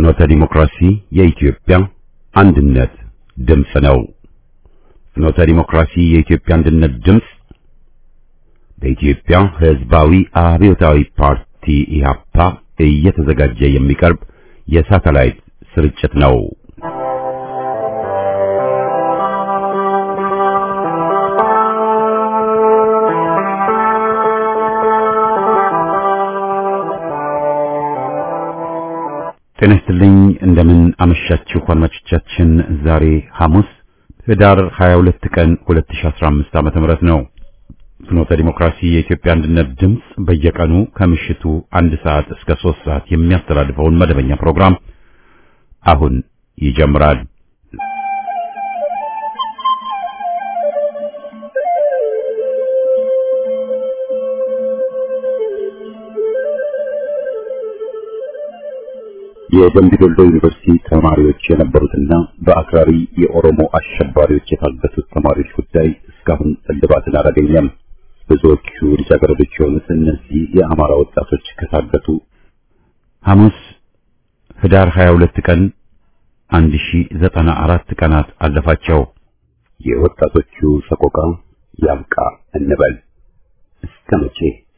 ፍኖተ ዲሞክራሲ የኢትዮጵያ አንድነት ድምፅ ነው። ፍኖተ ዲሞክራሲ የኢትዮጵያ አንድነት ድምፅ በኢትዮጵያ ሕዝባዊ አብዮታዊ ፓርቲ ኢህአፓ እየተዘጋጀ የሚቀርብ የሳተላይት ስርጭት ነው። ጤና ይስጥልኝ። እንደምን አመሻችሁ አድማጮቻችን። ዛሬ ሐሙስ ህዳር 22 ቀን 2015 ዓመተ ምህረት ነው። ፍኖተ ዲሞክራሲ የኢትዮጵያ አንድነት ድምፅ በየቀኑ ከምሽቱ አንድ ሰዓት እስከ ሶስት ሰዓት የሚያስተላልፈውን መደበኛ ፕሮግራም አሁን ይጀምራል። የደምቢ ዶሎ ዩኒቨርሲቲ ተማሪዎች የነበሩትና በአክራሪ የኦሮሞ አሸባሪዎች የታገቱት ተማሪዎች ጉዳይ እስካሁን እልባትን አላገኘም። ብዙዎቹ ልጃገረዶች የሆኑት እነዚህ የአማራ ወጣቶች ከታገቱ ሐሙስ ህዳር 22 ቀን 1094 ቀናት አለፋቸው። የወጣቶቹ ሰቆቃ ያብቃ እንበል እስከ መቼ?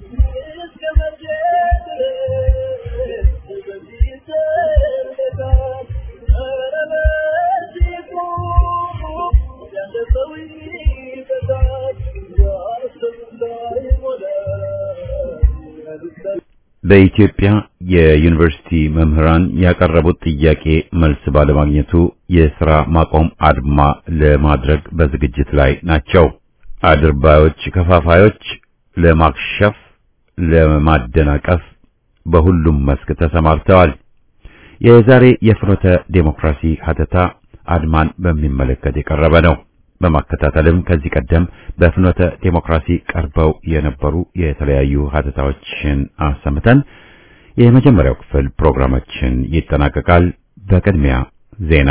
በኢትዮጵያ የዩኒቨርሲቲ መምህራን ያቀረቡት ጥያቄ መልስ ባለማግኘቱ የሥራ ማቆም አድማ ለማድረግ በዝግጅት ላይ ናቸው። አድርባዮች፣ ከፋፋዮች ለማክሸፍ፣ ለማደናቀፍ በሁሉም መስክ ተሰማርተዋል። የዛሬ የፍኖተ ዴሞክራሲ ሀተታ አድማን በሚመለከት የቀረበ ነው። በማከታተልም ከዚህ ቀደም በፍኖተ ዴሞክራሲ ቀርበው የነበሩ የተለያዩ ሀተታዎችን አሰምተን የመጀመሪያው ክፍል ፕሮግራማችን ይጠናቀቃል። በቅድሚያ ዜና።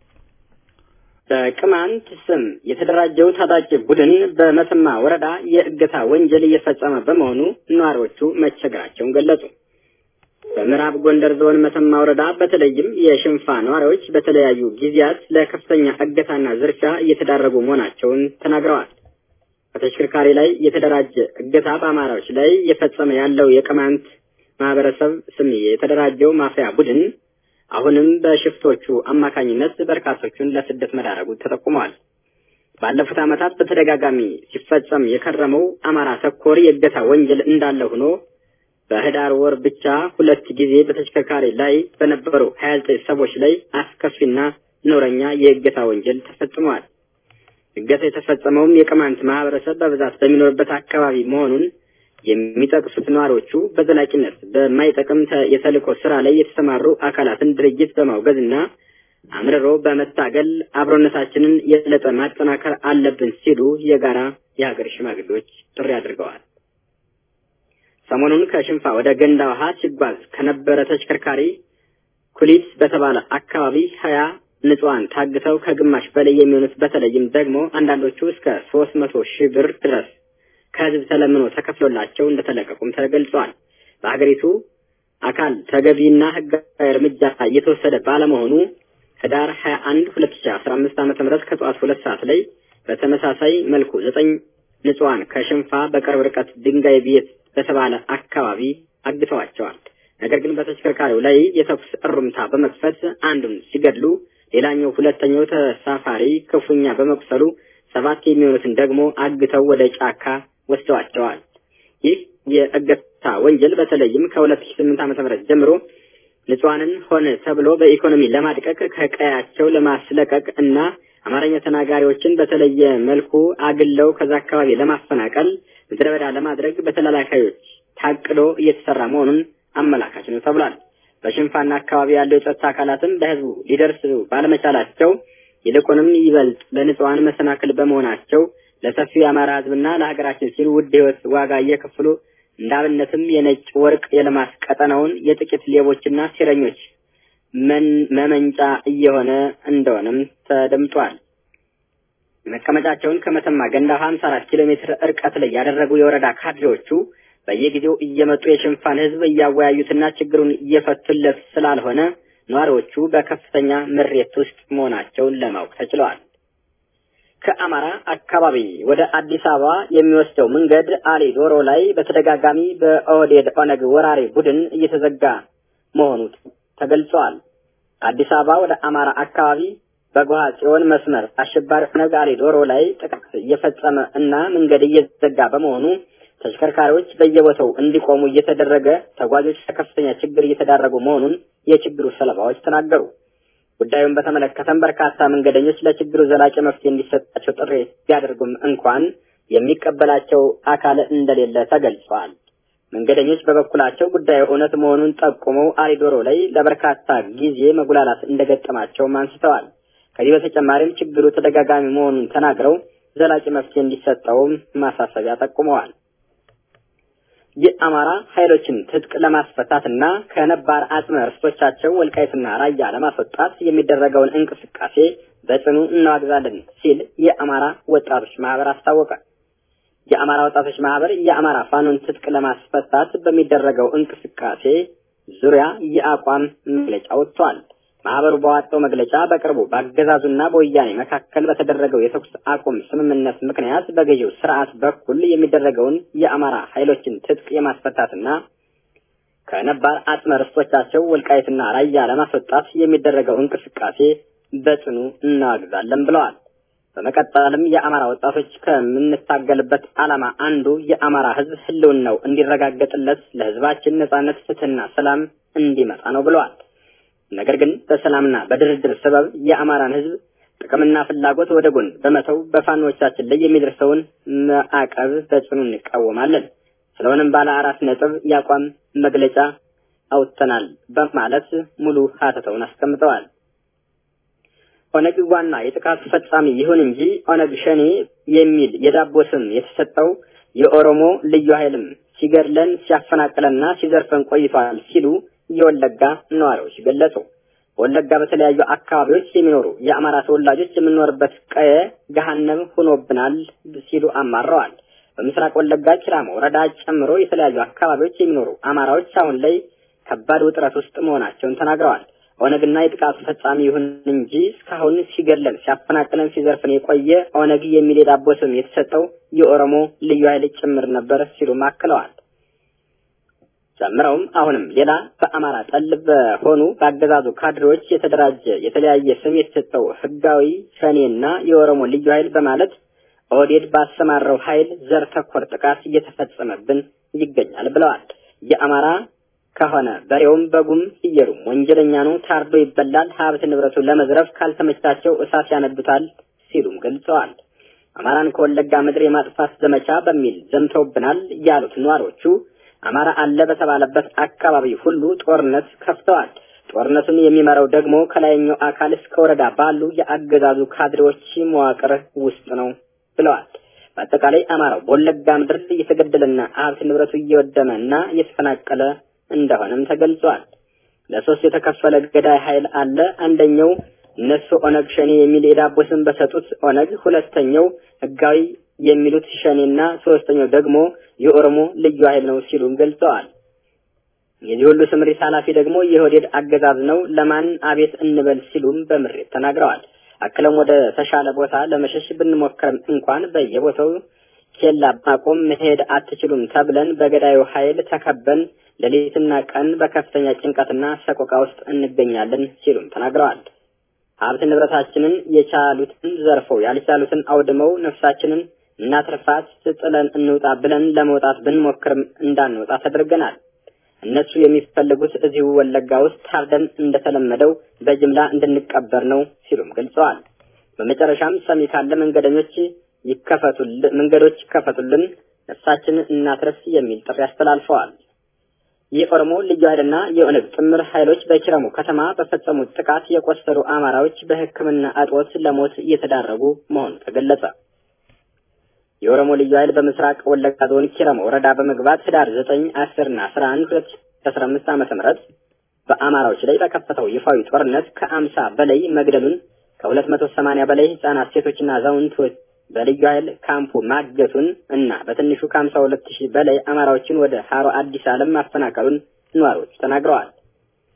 በቅማንት ስም የተደራጀው ታጣቂ ቡድን በመተማ ወረዳ የእገታ ወንጀል እየፈጸመ በመሆኑ ነዋሪዎቹ መቸገራቸውን ገለጹ። በምዕራብ ጎንደር ዞን መተማ ወረዳ በተለይም የሽንፋ ነዋሪዎች በተለያዩ ጊዜያት ለከፍተኛ እገታና ዝርፊያ እየተዳረጉ መሆናቸውን ተናግረዋል። በተሽከርካሪ ላይ የተደራጀ እገታ በአማራዎች ላይ እየፈጸመ ያለው የቅማንት ማህበረሰብ ስም የተደራጀው ማፊያ ቡድን አሁንም በሽፍቶቹ አማካኝነት በርካቶቹን ለስደት መዳረጉ ተጠቁመዋል። ባለፉት ዓመታት በተደጋጋሚ ሲፈጸም የከረመው አማራ ተኮር የእገታ ወንጀል እንዳለ ሆኖ በህዳር ወር ብቻ ሁለት ጊዜ በተሽከርካሪ ላይ በነበሩ ሀያ ዘጠኝ ሰዎች ላይ አስከፊና ኖረኛ የእገታ ወንጀል ተፈጽመዋል። እገታ የተፈጸመውም የቅማንት ማህበረሰብ በብዛት በሚኖርበት አካባቢ መሆኑን የሚጠቅሱት ነዋሪዎቹ በዘላቂነት በማይጠቅም የተልእኮ ስራ ላይ የተሰማሩ አካላትን ድርጅት በማውገዝና አምርሮ በመታገል አብሮነታችንን የበለጠ ማጠናከር አለብን ሲሉ የጋራ የሀገር ሽማግሌዎች ጥሪ አድርገዋል። ሰሞኑን ከሽንፋ ወደ ገንዳ ውሃ ሲጓዝ ከነበረ ተሽከርካሪ ኩሊት በተባለ አካባቢ ሀያ ንጹሐን ታግተው ከግማሽ በላይ የሚሆኑት በተለይም ደግሞ አንዳንዶቹ እስከ ሶስት መቶ ሺህ ብር ድረስ ከህዝብ ተለምኖ ተከፍሎላቸው እንደተለቀቁም ተገልጿል። በሀገሪቱ አካል ተገቢና ህጋዊ እርምጃ እየተወሰደ ባለመሆኑ ህዳር ሀያ አንድ ሁለት ሺ አስራ አምስት ዓመተ ምህረት ከጠዋት ሁለት ሰዓት ላይ በተመሳሳይ መልኩ ዘጠኝ ንጹሐን ከሽንፋ በቅርብ ርቀት ድንጋይ ቤት በተባለ አካባቢ አግተዋቸዋል። ነገር ግን በተሽከርካሪው ላይ የተኩስ እሩምታ በመክፈት አንዱን ሲገድሉ፣ ሌላኛው ሁለተኛው ተሳፋሪ ክፉኛ በመቁሰሉ ሰባት የሚሆኑትን ደግሞ አግተው ወደ ጫካ ወስደዋቸዋል። ይህ የእገታ ወንጀል በተለይም ከሁለት ሺ ስምንት ዓመተ ምህረት ጀምሮ ንጹሐንን ሆነ ተብሎ በኢኮኖሚ ለማድቀቅ ከቀያቸው ለማስለቀቅ እና አማርኛ ተናጋሪዎችን በተለየ መልኩ አግለው ከዛ አካባቢ ለማፈናቀል ምድረ በዳ ለማድረግ በተላላካዮች ታቅዶ እየተሰራ መሆኑን አመላካች ነው ተብሏል። በሽንፋና አካባቢ ያለው የጸጥታ አካላትም በህዝቡ ሊደርሱ ባለመቻላቸው ይልቁንም ይበልጥ ለንጹሐን መሰናክል በመሆናቸው ለሰፊው የአማራ ህዝብና ለሀገራችን ሲሉ ውድ ህይወት ዋጋ እየከፈሉ እንዳብነትም የነጭ ወርቅ የልማት ቀጠናውን የጥቂት ሌቦችና ሴረኞች መመንጫ እየሆነ እንደሆነም ተደምጧል። መቀመጫቸውን ከመተማ ገንዳ 54 ኪሎ ሜትር እርቀት ላይ ያደረጉ የወረዳ ካድሬዎቹ በየጊዜው እየመጡ የሽንፋን ህዝብ እያወያዩትና ችግሩን እየፈቱለት ስላልሆነ ነዋሪዎቹ በከፍተኛ ምሬት ውስጥ መሆናቸውን ለማወቅ ተችለዋል። ከአማራ አካባቢ ወደ አዲስ አበባ የሚወስደው መንገድ አሊ ዶሮ ላይ በተደጋጋሚ በኦህዴድ ኦነግ ወራሪ ቡድን እየተዘጋ መሆኑ ተገልጿል። አዲስ አበባ ወደ አማራ አካባቢ በጓሃ ጽዮን መስመር አሸባሪ ኦነግ አሊ ዶሮ ላይ ጥቃት እየፈጸመ እና መንገድ እየዘጋ በመሆኑ ተሽከርካሪዎች በየቦታው እንዲቆሙ እየተደረገ ተጓዦች ለከፍተኛ ችግር እየተዳረጉ መሆኑን የችግሩ ሰለባዎች ተናገሩ። ጉዳዩን በተመለከተም በርካታ መንገደኞች ለችግሩ ዘላቂ መፍትሄ እንዲሰጣቸው ጥሪ ቢያደርጉም እንኳን የሚቀበላቸው አካል እንደሌለ ተገልጿል። መንገደኞች በበኩላቸው ጉዳዩ እውነት መሆኑን ጠቁመው አሊዶሮ ላይ ለበርካታ ጊዜ መጉላላት እንደገጠማቸውም አንስተዋል። ከዚህ በተጨማሪም ችግሩ ተደጋጋሚ መሆኑን ተናግረው ዘላቂ መፍትሄ እንዲሰጠውም ማሳሰቢያ ጠቁመዋል። የአማራ ኃይሎችን ትጥቅ ለማስፈታትና ከነባር አጽመ ርስቶቻቸው ወልቃይትና ራያ ለማስወጣት የሚደረገውን እንቅስቃሴ በጽኑ እናዋግዛለን ሲል የአማራ ወጣቶች ማህበር አስታወቀ። የአማራ ወጣቶች ማህበር የአማራ ፋኖን ትጥቅ ለማስፈታት በሚደረገው እንቅስቃሴ ዙሪያ የአቋም መግለጫ ወጥቷል። ማህበሩ በዋጣው መግለጫ በቅርቡ በአገዛዙና በወያኔ መካከል በተደረገው የተኩስ አቁም ስምምነት ምክንያት በገዢው ስርዓት በኩል የሚደረገውን የአማራ ኃይሎችን ትጥቅ የማስፈታትና ከነባር አጽመ ርስቶቻቸው ወልቃይትና ራያ ለማስወጣት የሚደረገው እንቅስቃሴ በጽኑ እናዋግዛለን ብለዋል። በመቀጠልም የአማራ ወጣቶች ከምንታገልበት ዓላማ አንዱ የአማራ ሕዝብ ህልውናው እንዲረጋገጥለት ለህዝባችን ነጻነት፣ ፍትህና ሰላም እንዲመጣ ነው ብለዋል። ነገር ግን በሰላምና በድርድር ሰበብ የአማራን ህዝብ ጥቅምና ፍላጎት ወደ ጎን በመተው በፋኖቻችን ላይ የሚደርሰውን ማዕቀብ በጽኑ እንቃወማለን። ስለሆነም ባለ አራት ነጥብ የአቋም መግለጫ አውጥተናል በማለት ሙሉ ሀተተውን አስቀምጠዋል። ኦነግ ዋና የጥቃቱ ፈጻሚ ይሁን እንጂ ኦነግ ሸኔ የሚል የዳቦ ስም የተሰጠው የኦሮሞ ልዩ ኃይልም ሲገድለን ሲያፈናቅለንና ሲዘርፈን ቆይቷል ሲሉ የወለጋ ነዋሪዎች ገለጹ። በወለጋ በተለያዩ አካባቢዎች የሚኖሩ የአማራ ተወላጆች የምንኖርበት ቀየ ገሃነም ሆኖብናል ሲሉ አማረዋል። በምስራቅ ወለጋ ኪራማ ወረዳ ጨምሮ የተለያዩ አካባቢዎች የሚኖሩ አማራዎች አሁን ላይ ከባድ ውጥረት ውስጥ መሆናቸውን ተናግረዋል። ኦነግና የጥቃቱ ፈጻሚ ይሁን እንጂ እስካሁን ሲገድለን ሲያፈናቅለን ሲዘርፍን የቆየ ኦነግ የሚል የዳቦ ስም የተሰጠው የኦሮሞ ልዩ ኃይል ጭምር ነበር ሲሉም አክለዋል። ጨምረውም አሁንም ሌላ በአማራ ጠል በሆኑ በአገዛዙ ካድሬዎች የተደራጀ የተለያየ ስም የተሰጠው ህጋዊ ሸኔና የኦሮሞ ልዩ ኃይል በማለት ኦህዴድ ባሰማራው ኃይል ዘር ተኮር ጥቃት እየተፈጸመብን ይገኛል ብለዋል። የአማራ ከሆነ በሬውም በጉም ፍየሉም ወንጀለኛ ነው፣ ታርዶ ይበላል፣ ሀብት ንብረቱን ለመዝረፍ ካልተመቻቸው እሳት ያነዱታል ሲሉም ገልጸዋል። አማራን ከወለጋ ምድር የማጥፋት ዘመቻ በሚል ዘምተውብናል ያሉት ነዋሪዎቹ አማራ አለ በተባለበት አካባቢ ሁሉ ጦርነት ከፍተዋል። ጦርነቱን የሚመራው ደግሞ ከላይኛው አካል እስከ ወረዳ ባሉ የአገዛዙ ካድሬዎች መዋቅር ውስጥ ነው ብለዋል። በአጠቃላይ አማራው በወለጋ ምድር እየተገደለና ሀብት ንብረቱ እየወደመ እና እየተፈናቀለ እንደሆነም ተገልጿል። ለሶስት የተከፈለ ገዳይ ኃይል አለ። አንደኛው እነሱ ኦነግ ሸኔ የሚል የዳቦ ስም በሰጡት ኦነግ፣ ሁለተኛው ህጋዊ የሚሉት ሸኔና ሶስተኛው ደግሞ የኦሮሞ ልዩ ኃይል ነው ሲሉም ገልጸዋል። የዚህ ሁሉ ስምሪት ኃላፊ ደግሞ የኦህዴድ አገዛዝ ነው፣ ለማን አቤት እንበል ሲሉም በምሬት ተናግረዋል። አክለም ወደ ተሻለ ቦታ ለመሸሽ ብንሞክርም እንኳን በየቦታው ኬላ ማቆም መሄድ አትችሉም ተብለን በገዳዩ ኃይል ተከበን ሌሊትና ቀን በከፍተኛ ጭንቀትና ሰቆቃ ውስጥ እንገኛለን ሲሉም ተናግረዋል። ሀብት ንብረታችንን የቻሉትን ዘርፈው ያልቻሉትን አውድመው ነፍሳችንን እናትርፋት ጥለን እንውጣ ብለን ለመውጣት ብንሞክርም እንዳንወጣ ተደርገናል። እነሱ የሚፈልጉት እዚሁ ወለጋ ውስጥ ታርደን እንደተለመደው በጅምላ እንድንቀበር ነው ሲሉም ገልጸዋል። በመጨረሻም ሰሚ ካለ መንገደኞች ይከፈቱልን፣ መንገዶች ይከፈቱልን፣ ነፍሳችንን እናትረፍ የሚል ጥሪ አስተላልፈዋል። የኦሮሞ ልዩ ኃይልና የኦነግ ጥምር ኃይሎች በኪረሙ ከተማ በፈጸሙት ጥቃት የቆሰሉ አማራዎች በሕክምና እጦት ለሞት እየተዳረጉ መሆኑ ተገለጸ። የኦሮሞ ልዩ ኃይል በምስራቅ ወለጋ ዞን ኪረሙ ወረዳ በመግባት ህዳር ዘጠኝ አስርና አስራ አንድ ሁለት አስራ አምስት ዓመተ ምህረት በአማራዎች ላይ በከፈተው ይፋዊ ጦርነት ከአምሳ በላይ መግደሉን ከሁለት መቶ ሰማንያ በላይ ህጻናት፣ ሴቶችና አዛውንቶች በልዩ ኃይል ካምፑ ማገቱን እና በትንሹ ከሀምሳ ሁለት ሺህ በላይ አማራዎችን ወደ ሀሮ አዲስ ዓለም ማፈናቀሉን ነዋሪዎች ተናግረዋል።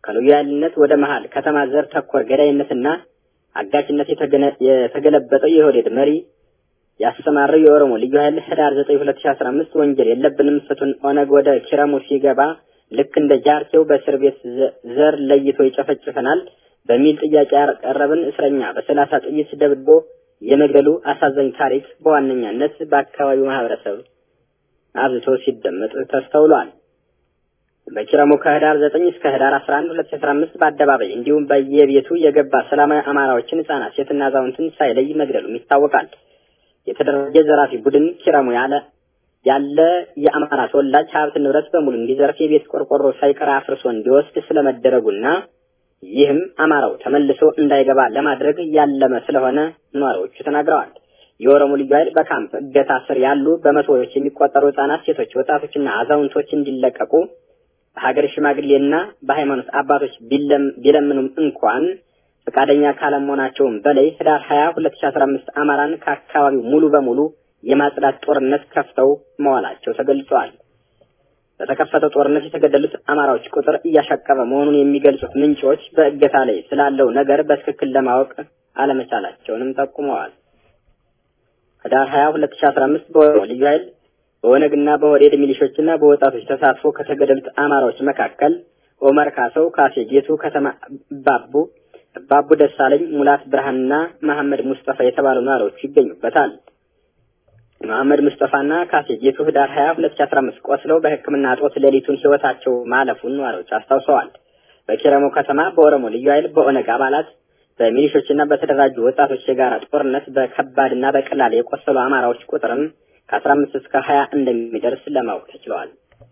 ከልዩ ኃይልነት ወደ መሀል ከተማ ዘር ተኮር ገዳይነትና አጋችነት የተገለበጠው የኦህዴድ መሪ ያሰማረው የኦሮሞ ልዩ ኃይል ህዳር 9 2015 ወንጀል የለብንም ፍቱን ኦነግ ወደ ኪረሙ ሲገባ ልክ እንደ ጃርቴው በእስር ቤት ዘር ለይቶ ይጨፈጭፈናል በሚል ጥያቄ ያቀረብን እስረኛ በሰላሳ ጥይት ደብድቦ የመግደሉ አሳዛኝ ታሪክ በዋነኛነት በአካባቢው ማህበረሰብ አብዝቶ ሲደመጥ ተስተውሏል። በኪረሙ ከህዳር 9 እስከ ህዳር 11 2015 በአደባባይ እንዲሁም በየቤቱ የገባ ሰላማዊ አማራዎችን፣ ህጻናት፣ ሴትና አዛውንትን ሳይለይ መግደሉም ይታወቃል። የተደራጀ ዘራፊ ቡድን ኪረሙ ያለ ያለ የአማራ ተወላጅ ሀብት ንብረት በሙሉ እንዲዘርፍ የቤት ቆርቆሮ ሳይቀር አፍርሶ እንዲወስድ ስለመደረጉና ይህም አማራው ተመልሶ እንዳይገባ ለማድረግ ያለመ ስለሆነ ነዋሪዎቹ ተናግረዋል። የኦሮሞ ልዩ ኃይል በካምፕ እገታ ስር ያሉ በመቶዎች የሚቆጠሩ ህጻናት፣ ሴቶች፣ ወጣቶችና አዛውንቶች እንዲለቀቁ በሀገር ሽማግሌና በሃይማኖት አባቶች ቢለምኑም እንኳን ፈቃደኛ ካለመሆናቸውም በላይ ህዳር 20 2015 አማራን ከአካባቢው ሙሉ በሙሉ የማጽዳት ጦርነት ከፍተው መዋላቸው ተገልጿል። በተከፈተው ጦርነት የተገደሉት አማራዎች ቁጥር እያሻቀበ መሆኑን የሚገልጹት ምንጮች በእገታ ላይ ስላለው ነገር በትክክል ለማወቅ አለመቻላቸውንም ጠቁመዋል። ህዳር 20 2015 በኦሮሞ ልዩ ኃይል በኦነግና በኦህዴድ ሚሊሾችና በወጣቶች ተሳትፎ ከተገደሉት አማራዎች መካከል ኦመር ካሰው፣ ካሴ ጌቱ፣ ከተማ ባቡ ባቡ ደሳለኝ፣ ሙላት ብርሃንና መሐመድ ሙስጠፋ የተባሉ ነዋሪዎች ይገኙበታል። መሐመድ ሙስጠፋና ካሴ ጌቱ ህዳር 20 2015 ቆስለው በሕክምና እጦት ሌሊቱን ህይወታቸው ማለፉን ነዋሪዎች አስታውሰዋል። በኪረሙ ከተማ በኦሮሞ ልዩ ኃይል በኦነግ አባላት በሚሊሾችና በተደራጁ ወጣቶች የጋራ ጦርነት በከባድና በቀላል የቆሰሉ አማራዎች ቁጥርም ከ15 እስከ 20 እንደሚደርስ ለማወቅ ተችሏል።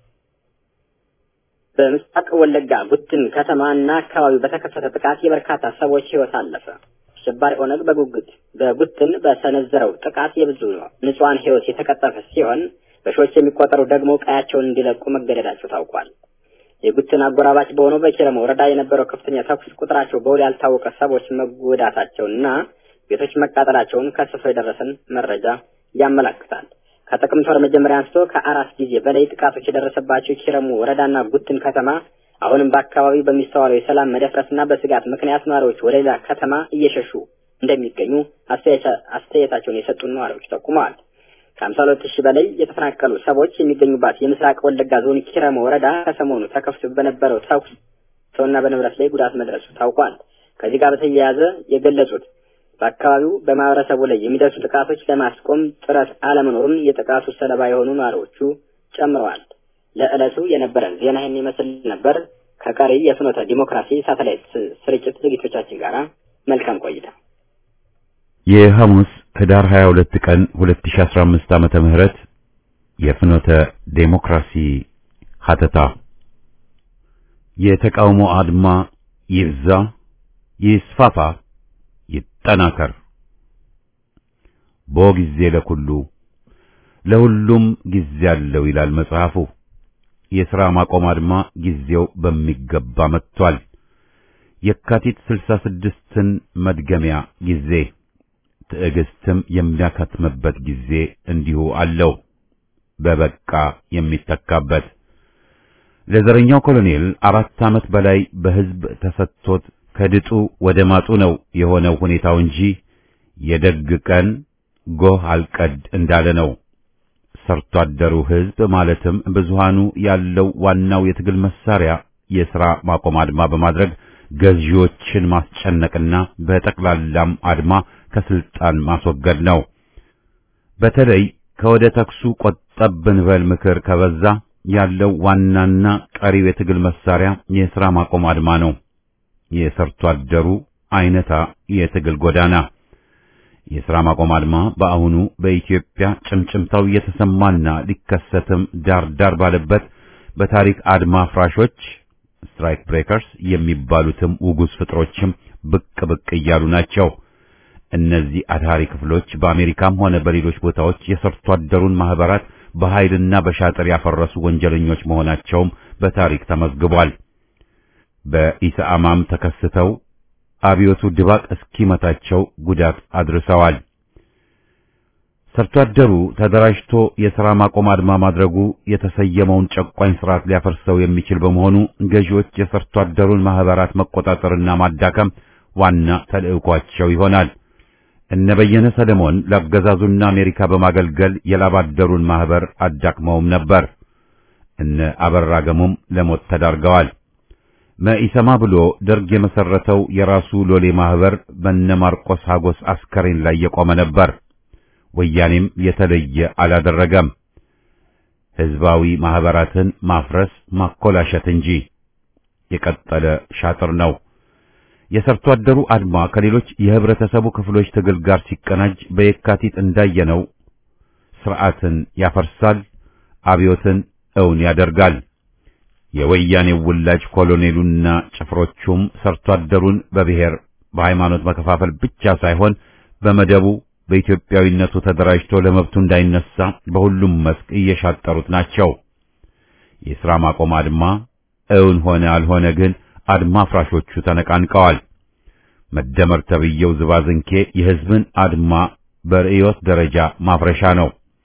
በምስራቅ ወለጋ ጉትን ከተማና አካባቢው በተከፈተ ጥቃት የበርካታ ሰዎች ህይወት አለፈ። አሸባሪ ኦነግ በጉጉት በጉትን በሰነዘረው ጥቃት የብዙ ንጹሐን ህይወት የተቀጠፈ ሲሆን በሺዎች የሚቆጠሩ ደግሞ ቀያቸውን እንዲለቁ መገደዳቸው ታውቋል። የጉትን አጎራባች በሆነው በኪረሙ ወረዳ የነበረው ከፍተኛ ተኩስ ቁጥራቸው በውል ያልታወቀ ሰዎች መጎዳታቸውንና ቤቶች መቃጠላቸውን ከስፍራው የደረሰን መረጃ ያመላክታል። ከጥቅምት ወር መጀመሪያ አንስቶ ከአራት ጊዜ በላይ ጥቃቶች የደረሰባቸው ኪረሙ ወረዳና ጉትን ከተማ አሁንም በአካባቢው በሚስተዋለው የሰላም መደፍረስና በስጋት ምክንያት ነዋሪዎች ወደ ሌላ ከተማ እየሸሹ እንደሚገኙ አስተያየታቸውን የሰጡን ነዋሪዎች ጠቁመዋል። ከሀምሳ ሁለት ሺህ በላይ የተፈናቀሉ ሰዎች የሚገኙባት የምስራቅ ወለጋ ዞን ኪረሙ ወረዳ ከሰሞኑ ተከፍቶ በነበረው ተኩስ ሰውና በንብረት ላይ ጉዳት መድረሱ ታውቋል። ከዚህ ጋር በተያያዘ የገለጹት በአካባቢው በማህበረሰቡ ላይ የሚደርሱ ጥቃቶች ለማስቆም ጥረት አለመኖሩን የጥቃቱ ሰለባ የሆኑ ነዋሪዎቹ ጨምረዋል። ለዕለቱ የነበረን ዜና ይህን ይመስል ነበር። ከቀሪ የፍኖተ ዲሞክራሲ ሳተላይት ስርጭት ዝግጅቶቻችን ጋር መልካም ቆይታ። የሐሙስ ህዳር 22 ቀን 2015 ዓመተ ምህረት የፍኖተ ዴሞክራሲ ሀተታ የተቃውሞ አድማ ይብዛ፣ ይስፋፋ፣ ይጠናከር። ቦ ጊዜ ለኩሉ ለሁሉም ጊዜ አለው ይላል መጽሐፉ። የሥራ ማቆም አድማ ጊዜው በሚገባ መጥቷል። የካቲት ስልሳ ስድስትን መድገሚያ ጊዜ ትዕግስትም የሚያከትምበት ጊዜ እንዲሁ አለው። በበቃ የሚተካበት ለዘረኛው ኮሎኔል አራት ዓመት በላይ በሕዝብ ተሰጥቶት ከድጡ ወደ ማጡ ነው የሆነው ሁኔታው እንጂ የደግ ቀን ጎህ አልቀድ እንዳለ ነው። ሰርቶ አደሩ ሕዝብ ማለትም ብዙሃኑ ያለው ዋናው የትግል መሳሪያ የሥራ ማቆም አድማ በማድረግ ገዢዎችን ማስጨነቅና በጠቅላላም አድማ ከስልጣን ማስወገድ ነው። በተለይ ከወደ ተክሱ ቆጠብ ብንበል ምክር ከበዛ ያለው ዋናና ቀሪው የትግል መሳሪያ የሥራ ማቆም አድማ ነው። የሰርቶ አደሩ አይነታ የትግል ጎዳና የሥራ ማቆም አድማ በአሁኑ በኢትዮጵያ ጭምጭምታው እየተሰማና ሊከሰትም ዳር ዳር ባለበት በታሪክ አድማ ፍራሾች ስትራይክ ብሬከርስ የሚባሉትም ውጉዝ ፍጥሮችም ብቅ ብቅ እያሉ ናቸው። እነዚህ አድሃሪ ክፍሎች በአሜሪካም ሆነ በሌሎች ቦታዎች የሰርቶ አደሩን ማህበራት በኃይልና በሻጥር ያፈረሱ ወንጀለኞች መሆናቸውም በታሪክ ተመዝግቧል። በኢሰአማም ተከስተው አብዮቱ ድባቅ እስኪመታቸው ጉዳት አድርሰዋል። ሰርቶ አደሩ ተደራጅቶ የሥራ ማቆም አድማ ማድረጉ የተሰየመውን ጨቋኝ ስርዓት ሊያፈርሰው የሚችል በመሆኑ ገዢዎች የሰርቶ አደሩን ማህበራት መቆጣጠርና ማዳከም ዋና ተልዕኳቸው ይሆናል። እነ በየነ ሰለሞን ለአገዛዙና አሜሪካ በማገልገል የላብ አደሩን ማህበር አዳክመውም ነበር። እነ አበራ ገሙም ለሞት ተዳርገዋል። መኢሰማ ብሎ ደርግ የመሰረተው የራሱ ሎሌ ማህበር በነ ማርቆስ ሀጎስ አስከሬን ላይ የቆመ ነበር። ወያኔም የተለየ አላደረገም። ህዝባዊ ማህበራትን ማፍረስ ማኮላሸት እንጂ የቀጠለ ሻጥር ነው። የሰርቶ አደሩ አድማ ከሌሎች የህብረተሰቡ ክፍሎች ትግል ጋር ሲቀናጅ በየካቲት እንዳየነው ስርዓትን ያፈርሳል፣ አብዮትን እውን ያደርጋል። የወያኔው ውላጅ ኮሎኔሉና ጭፍሮቹም ሰርቶ አደሩን በብሔር በሃይማኖት መከፋፈል ብቻ ሳይሆን በመደቡ በኢትዮጵያዊነቱ ተደራጅቶ ለመብቱ እንዳይነሳ በሁሉም መስክ እየሻጠሩት ናቸው። የሥራ ማቆም አድማ እውን ሆነ አልሆነ ግን አድማ አፍራሾቹ ተነቃንቀዋል። መደመር ተብየው ዝባዝንኬ የህዝብን አድማ በርዕዮት ደረጃ ማፍረሻ ነው።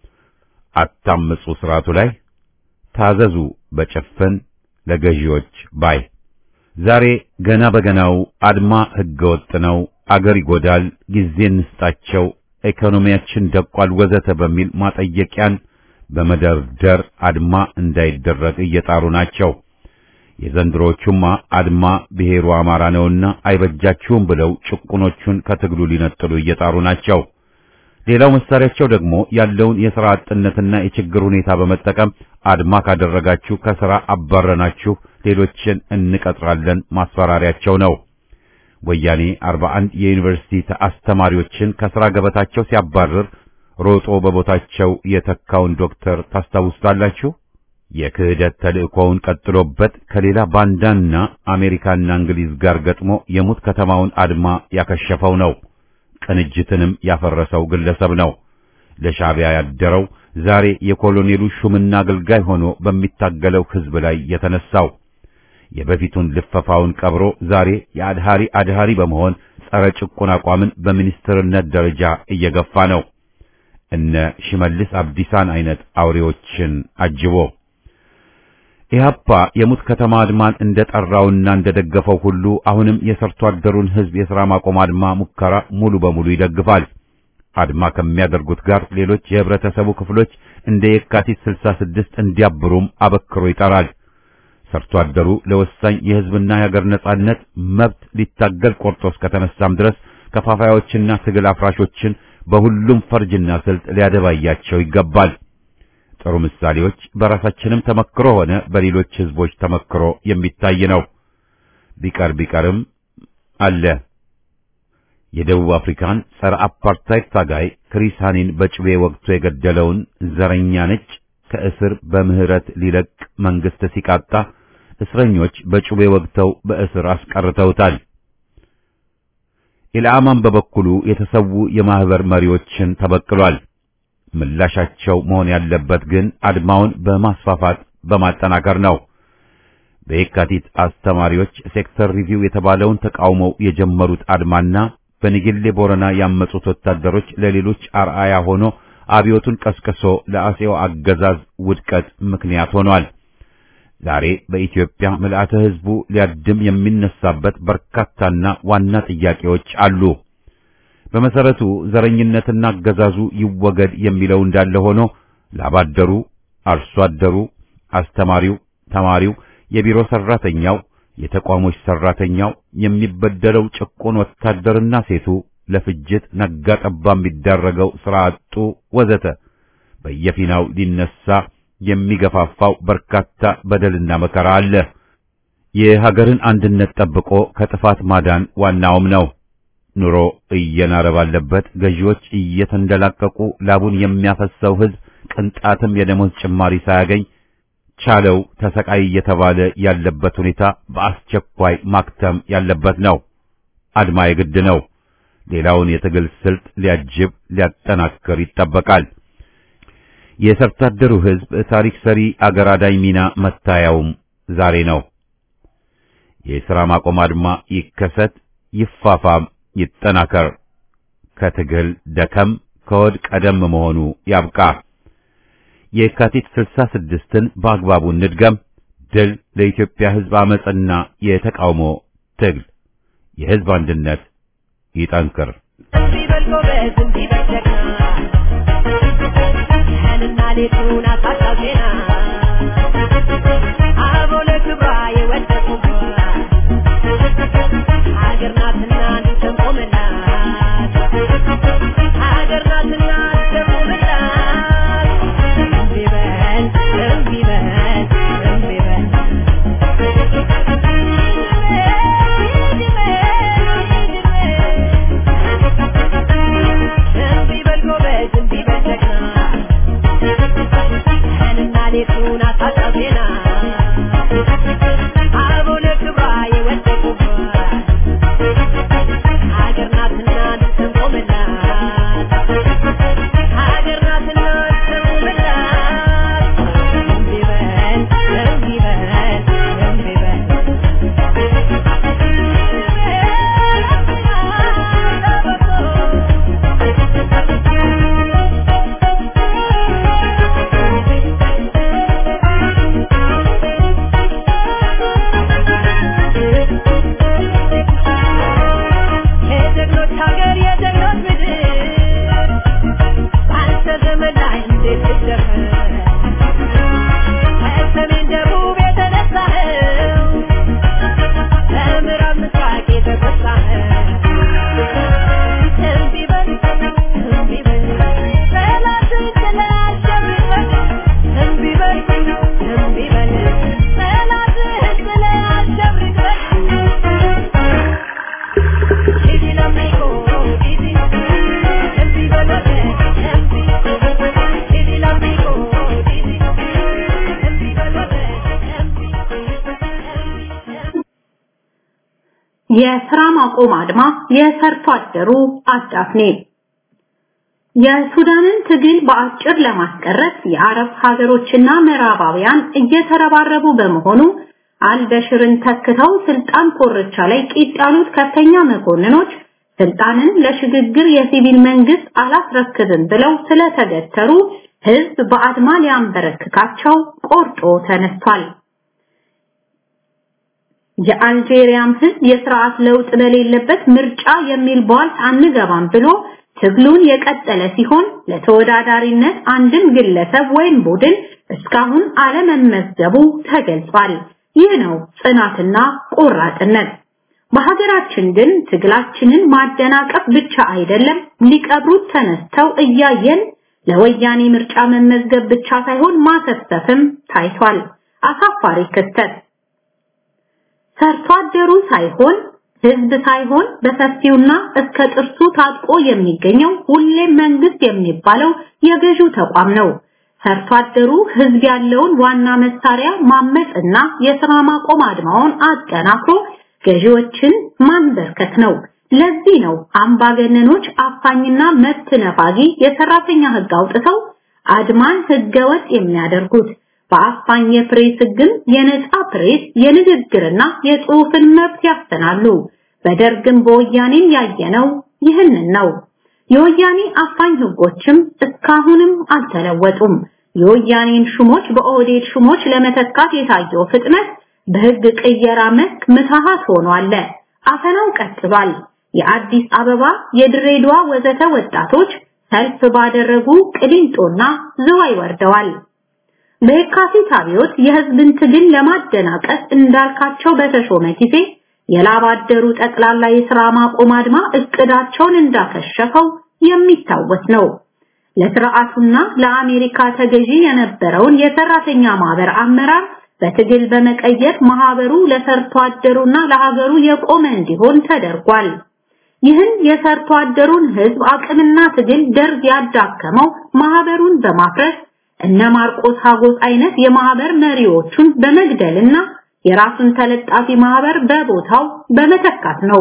አታምፁ ስርዓቱ ላይ ታዘዙ በጭፍን ለገዢዎች ባይ ዛሬ ገና በገናው አድማ ህገወጥ ነው፣ አገር ይጎዳል፣ ጊዜ እንስጣቸው፣ ኢኮኖሚያችን ደቋል፣ ወዘተ በሚል ማጠየቂያን በመደርደር አድማ እንዳይደረግ እየጣሩ ናቸው። የዘንድሮቹማ አድማ ብሔሩ አማራ ነውና አይበጃችሁም ብለው ጭቁኖቹን ከትግሉ ሊነጥሉ እየጣሩ ናቸው። ሌላው መሳሪያቸው ደግሞ ያለውን የሥራ አጥነትና የችግር ሁኔታ በመጠቀም አድማ ካደረጋችሁ ከሥራ አባረናችሁ ሌሎችን እንቀጥራለን ማስፈራሪያቸው ነው። ወያኔ 41 የዩኒቨርሲቲ አስተማሪዎችን ከሥራ ገበታቸው ሲያባርር ሮጦ በቦታቸው የተካውን ዶክተር ታስታውሳላችሁ? የክህደት ተልእኮውን ቀጥሎበት ከሌላ ባንዳና አሜሪካና እንግሊዝ ጋር ገጥሞ የሙት ከተማውን አድማ ያከሸፈው ነው። ቅንጅትንም ያፈረሰው ግለሰብ ነው። ለሻዕቢያ ያደረው ዛሬ የኮሎኔሉ ሹምና አገልጋይ ሆኖ በሚታገለው ሕዝብ ላይ የተነሳው የበፊቱን ልፈፋውን ቀብሮ ዛሬ የአድሃሪ አድሃሪ በመሆን ጸረ ጭቁን አቋምን በሚኒስትርነት ደረጃ እየገፋ ነው። እነ ሽመልስ አብዲሳን አይነት አውሬዎችን አጅቦ ኢህአፓ የሙት ከተማ አድማን እንደጠራውና እንደደገፈው ሁሉ አሁንም የሰርቶ አደሩን ሕዝብ የሥራ ማቆም አድማ ሙከራ ሙሉ በሙሉ ይደግፋል። አድማ ከሚያደርጉት ጋር ሌሎች የህብረተሰቡ ክፍሎች እንደ የካቲት 66 እንዲያብሩም አበክሮ ይጠራል። ሰርቶ አደሩ ለወሳኝ የሕዝብና የሀገር ነጻነት መብት ሊታገል ቆርጦ እስከተነሳም ድረስ ከፋፋዮችና ትግል አፍራሾችን በሁሉም ፈርጅና ስልት ሊያደባያቸው ይገባል። ጥሩ ምሳሌዎች በራሳችንም ተመክሮ ሆነ በሌሎች ህዝቦች ተመክሮ የሚታይ ነው። ቢቀር ቢቀርም አለ። የደቡብ አፍሪካን ጸረ አፓርታይድ ታጋይ ክሪስ ሃኒን በጭቤ ወቅቶ የገደለውን ዘረኛ ነጭ ከእስር በምህረት ሊለቅ መንግስት ሲቃጣ እስረኞች በጩቤ ወግተው በእስር አስቀርተውታል። ኢልአማን በበኩሉ የተሰዉ የማህበር መሪዎችን ተበቅሏል። ምላሻቸው መሆን ያለበት ግን አድማውን በማስፋፋት በማጠናከር ነው። በየካቲት አስተማሪዎች ሴክተር ሪቪው የተባለውን ተቃውመው የጀመሩት አድማና በንጌሌ ቦረና ያመጹት ወታደሮች ለሌሎች አርአያ ሆኖ አብዮቱን ቀስቅሶ ለአጼው አገዛዝ ውድቀት ምክንያት ሆኗል። ዛሬ በኢትዮጵያ ምልአተ ህዝቡ ሊያድም የሚነሳበት በርካታና ዋና ጥያቄዎች አሉ። በመሰረቱ ዘረኝነትና አገዛዙ ይወገድ የሚለው እንዳለ ሆኖ ላባደሩ፣ አርሶ አደሩ፣ አስተማሪው፣ ተማሪው፣ የቢሮ ሰራተኛው፣ የተቋሞች ሰራተኛው፣ የሚበደለው ጭቁን ወታደርና ሴቱ ለፍጅት ነጋ ጠባ የሚዳረገው ስራ አጡ ወዘተ በየፊናው ሊነሳ የሚገፋፋው በርካታ በደልና መከራ አለ። የሀገርን አንድነት ጠብቆ ከጥፋት ማዳን ዋናውም ነው። ኑሮ እየናረ ባለበት ገዢዎች እየተንደላቀቁ ላቡን የሚያፈሰው ህዝብ ቅንጣትም የደሞዝ ጭማሪ ሳያገኝ ቻለው ተሰቃይ እየተባለ ያለበት ሁኔታ በአስቸኳይ ማክተም ያለበት ነው። አድማ የግድ ነው። ሌላውን የትግል ስልት ሊያጅብ ሊያጠናክር ይጠበቃል። የሰርቶ አደሩ ህዝብ ታሪክ ሰሪ አገር አዳኝ ሚና መታያውም ዛሬ ነው። የሥራ ማቆም አድማ ይከሰት፣ ይፋፋም፣ ይጠናከር። ከትግል ደከም ከወድ ቀደም መሆኑ ያብቃ። የካቲት 66ን በአግባቡ እንድገም። ድል ለኢትዮጵያ ሕዝብ አመጽና የተቃውሞ ትግል። የሕዝብ አንድነት ይጠንክር። ሌቱን አታጣዜና አበው ለክብሯ የወደቁባት ሀገር ናትና እንድትቆምላት ሀገር ናትና እንድትቆምላት እምቢ በል እምቢ በል እምቢ በል እምቢ በል ጎበዝ እምቢ በል ጀግና ቀንና ሌቱን አታጣዜና አበው ለክብሯ የወደቁባት ሀገር ናትና እንድትቆምላት ሀገር ናትና እንድትቆምላት እምቢ በል እምቢ በል እምቢ በል የጀግኖች ሀገር የጀግኖች ምድር በአንተ ዘመን ላይ እንዴት ልደፍር ከሰሜን ደቡብ የተነሳኸው ከምዕራብ ምስራቅ የተጎሳኸው እምቢ በል እምቢ በል ጠላትን ጥለህ አሸንፈን እምቢ በል እምቢ በል ጠላትህን ጥለህ አሸንፈን Didi la mico, Didi, Empi balote, Empi, Didi la mico, Didi, Empi balote, Empi, Empi. የስራ ማቆም አድማ የሰርቶ አደሩ አዳፍኔ የሱዳንን ትግል በአጭር ለማስቀረት የአረብ ሀገሮችና ምዕራባውያን እየተረባረቡ በመሆኑ አልበሽርን ተክተው ስልጣን ኮርቻ ላይ ቂጥ ያሉት ከፍተኛ መኮንኖች ስልጣንን ለሽግግር የሲቪል መንግስት አላስረክብም ብለው ስለተገተሩ ህዝብ በአድማ ሊያንበረክካቸው ቆርጦ ተነስቷል። የአልጄሪያም ህዝብ የስርዓት ለውጥ በሌለበት ምርጫ የሚል ቧልት አንገባም ብሎ ትግሉን የቀጠለ ሲሆን ለተወዳዳሪነት አንድም ግለሰብ ወይም ቡድን እስካሁን አለመመዝገቡ ተገልጿል። ይህ ነው ጽናትና ቆራጥነት። በሀገራችን ግን ትግላችንን ማደናቀፍ ብቻ አይደለም ሊቀብሩት ተነስተው እያየን ለወያኔ ምርጫ መመዝገብ ብቻ ሳይሆን ማሰሰፍም ታይቷል። አሳፋሪ ክስተት ሰርቶ አደሩ ሳይሆን ህዝብ ሳይሆን በሰፊውና እስከ ጥርሱ ታጥቆ የሚገኘው ሁሌም መንግስት የሚባለው የገዢው ተቋም ነው። ሰርቶ አደሩ ህዝብ ያለውን ዋና መሳሪያ ማመጽና የስራ ማቆም አድማውን አጠናክሮ ገዢዎችን ማንበርከት ነው። ለዚህ ነው አምባገነኖች አፋኝና መብት ነፋጊ የሰራተኛ ህግ አውጥተው አድማን ህገወጥ የሚያደርጉት። በአፋኝ የፕሬስ ህግም የነጻ ፕሬስ የንግግርና የጽሑፍን መብት ያስተናሉ። በደርግም በወያኔም ያየነው ይህንን ነው። የወያኔ አፋኝ ህጎችም እስካሁንም አልተለወጡም። የወያኔን ሹሞች በኦህዴድ ሹሞች ለመተካት የታየው ፍጥነት በህግ ቅየራ መስክ ምትሃት ሆኖ አለ። አፈናው ቀጥሏል። የአዲስ አበባ፣ የድሬዳዋ ወዘተ ወጣቶች ሰልፍ ባደረጉ ቅሊንጦና ዝዋይ ወርደዋል። በየካቲት አብዮት የህዝብን ትግል ለማደናቀፍ እንዳልካቸው በተሾመ ጊዜ የላባደሩ ጠቅላላ የሥራ ማቆም አድማ እቅዳቸውን እንዳከሸፈው የሚታወስ ነው። ለስርዓቱና ለአሜሪካ ተገዢ የነበረውን የሰራተኛ ማህበር አመራር በትግል በመቀየር ማህበሩ ለሰርቶ አደሩና ለሀገሩ የቆመ እንዲሆን ተደርጓል። ይህን የሰርቶ አደሩን ህዝብ አቅምና ትግል ደርግ ያዳከመው ማህበሩን በማፍረስ እነ ማርቆስ ሀጎስ አይነት የማህበር መሪዎቹን በመግደልና የራሱን ተለጣፊ ማህበር በቦታው በመተካት ነው።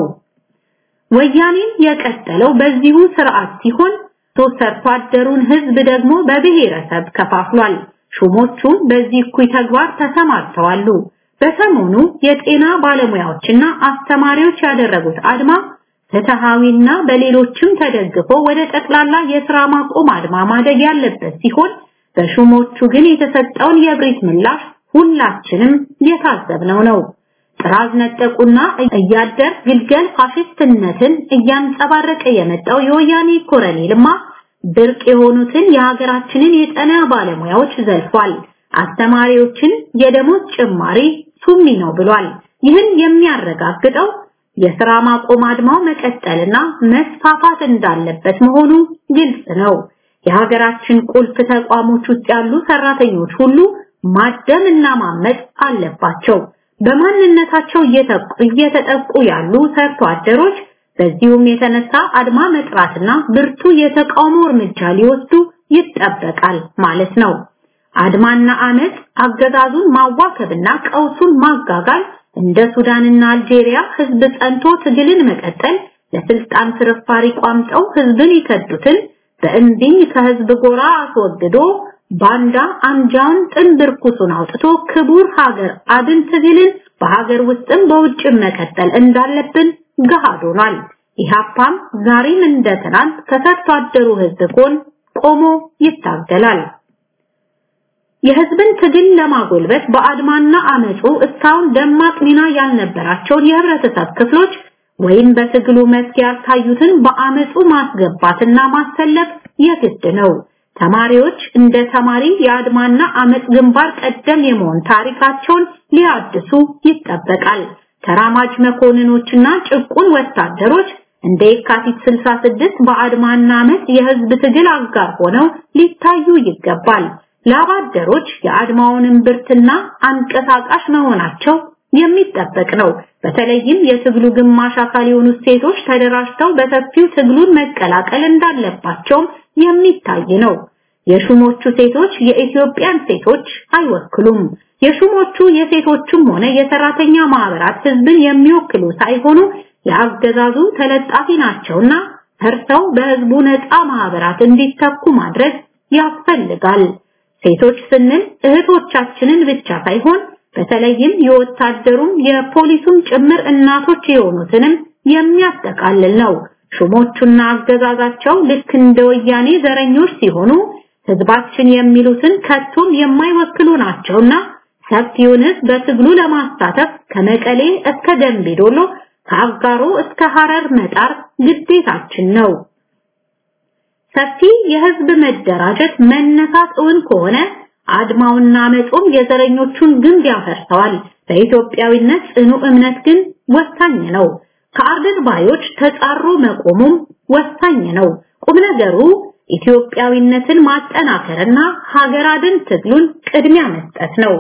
ወያኔን የቀጠለው በዚሁ ስርዓት ሲሆን ሶስት ሰርቶ አደሩን ህዝብ ደግሞ በብሔረሰብ ከፋፍሏል። ሹሞቹም በዚህ እኩይ ተግባር ተሰማርተዋሉ። በሰሞኑ የጤና ባለሙያዎችና አስተማሪዎች ያደረጉት አድማ ፍትሃዊና በሌሎችም ተደግፎ ወደ ጠቅላላ የሥራ ማቆም አድማ ማደግ ያለበት ሲሆን በሹሞቹ ግን የተሰጠውን የብሪት ምላሽ ሁላችንም የታዘብነው ነው። ጥራዝ ነጠቁና እያደር ግልገል ፋሽስትነትን እያንጸባረቀ የመጣው የወያኔ ኮረኔልማ ብርቅ የሆኑትን የሀገራችንን የጤና ባለሙያዎች ዘልፏል። አስተማሪዎችን የደሞዝ ጭማሪ ሱሚ ነው ብሏል። ይህን የሚያረጋግጠው የሥራ ማቆም አድማው መቀጠልና መስፋፋት እንዳለበት መሆኑ ግልጽ ነው። የሀገራችን ቁልፍ ተቋሞች ውስጥ ያሉ ሰራተኞች ሁሉ ማደም እና ማመጥ አለባቸው። በማንነታቸው እየተጠቁ ያሉ ሰርቶ አደሮች በዚሁም የተነሳ አድማ መጥራትና ብርቱ የተቃውሞ እርምጃ ሊወስዱ ይጠበቃል ማለት ነው። አድማና አመፅ አገዛዙን ማዋከብና ቀውሱን ማጋጋል እንደ ሱዳንና አልጄሪያ ህዝብ ጸንቶ ትግልን መቀጠል ለስልጣን ፍርፋሪ ቋምጠው ህዝብን ይከዱትን በእንዲኝ ከህዝብ ጎራ አስወግዶ ባንዳ አንጃውን ጥንብር ኩሱን አውጥቶ ክቡር ሀገር አድን ትግልን በሀገር ውስጥም በውጭም መቀጠል እንዳለብን ገሃድ ሆኗል። ኢህአፓም ዛሬም እንደ ትናንት ከሰርቶ አደሩ ህዝብ ጎን ቆሞ ይታገላል። የህዝብን ትግል ለማጎልበት በአድማና አመፁ እስካሁን ደማቅ ሚና ያልነበራቸውን የህብረተሰብ ክፍሎች ወይም በትግሉ መስክ ያልታዩትን በአመፁ ማስገባትና ማሰለፍ የግድ ነው። ተማሪዎች እንደ ተማሪ የአድማና አመፅ ግንባር ቀደም የመሆን ታሪካቸውን ሊያድሱ ይጠበቃል። ተራማጅ መኮንኖችና ጭቁን ወታደሮች እንደ የካቲት 66 በአድማና አመፅ የህዝብ ትግል አጋር ሆነው ሊታዩ ይገባል። ላባደሮች የአድማውን ብርትና አንቀሳቃሽ መሆናቸው የሚጠበቅ ነው። በተለይም የትግሉ ግማሽ አካል የሆኑ ሴቶች ተደራጅተው በሰፊው ትግሉን መቀላቀል እንዳለባቸውም የሚታይ ነው። የሹሞቹ ሴቶች የኢትዮጵያን ሴቶች አይወክሉም። የሹሞቹ የሴቶችም ሆነ የሰራተኛ ማህበራት ህዝብን የሚወክሉ ሳይሆኑ የአገዛዙ ተለጣፊ ናቸውና ፈርሰው በህዝቡ ነፃ ማህበራት እንዲተኩ ማድረግ ያስፈልጋል። ሴቶች ስንል እህቶቻችንን ብቻ ሳይሆን በተለይም የወታደሩም የፖሊሱም ጭምር እናቶች የሆኑትንም የሚያጠቃልል ነው። ሹሞቹና አገዛዛቸው ልክ እንደ ወያኔ ዘረኞች ሲሆኑ ህዝባችን የሚሉትን ከቶም የማይወክሉ ናቸውና ሰፊውን ህዝብ በትግሉ ለማሳተፍ ከመቀሌ እስከ ደምቢዶሎ ከአጋሮ እስከ ሐረር መጣር ግዴታችን ነው። ሰፊ የህዝብ መደራጀት መነሳት እውን ከሆነ አድማውና መጾም የዘረኞቹን ግንብ ያፈርሰዋል። በኢትዮጵያዊነት ጽኑ እምነት ግን ወሳኝ ነው። ከአርደን ባዮች ተጻሮ መቆሙም ወሳኝ ነው። ቁም ነገሩ ኢትዮጵያዊነትን ማጠናከርና ሀገር አድን ትግሉን ቅድሚያ መስጠት ነው።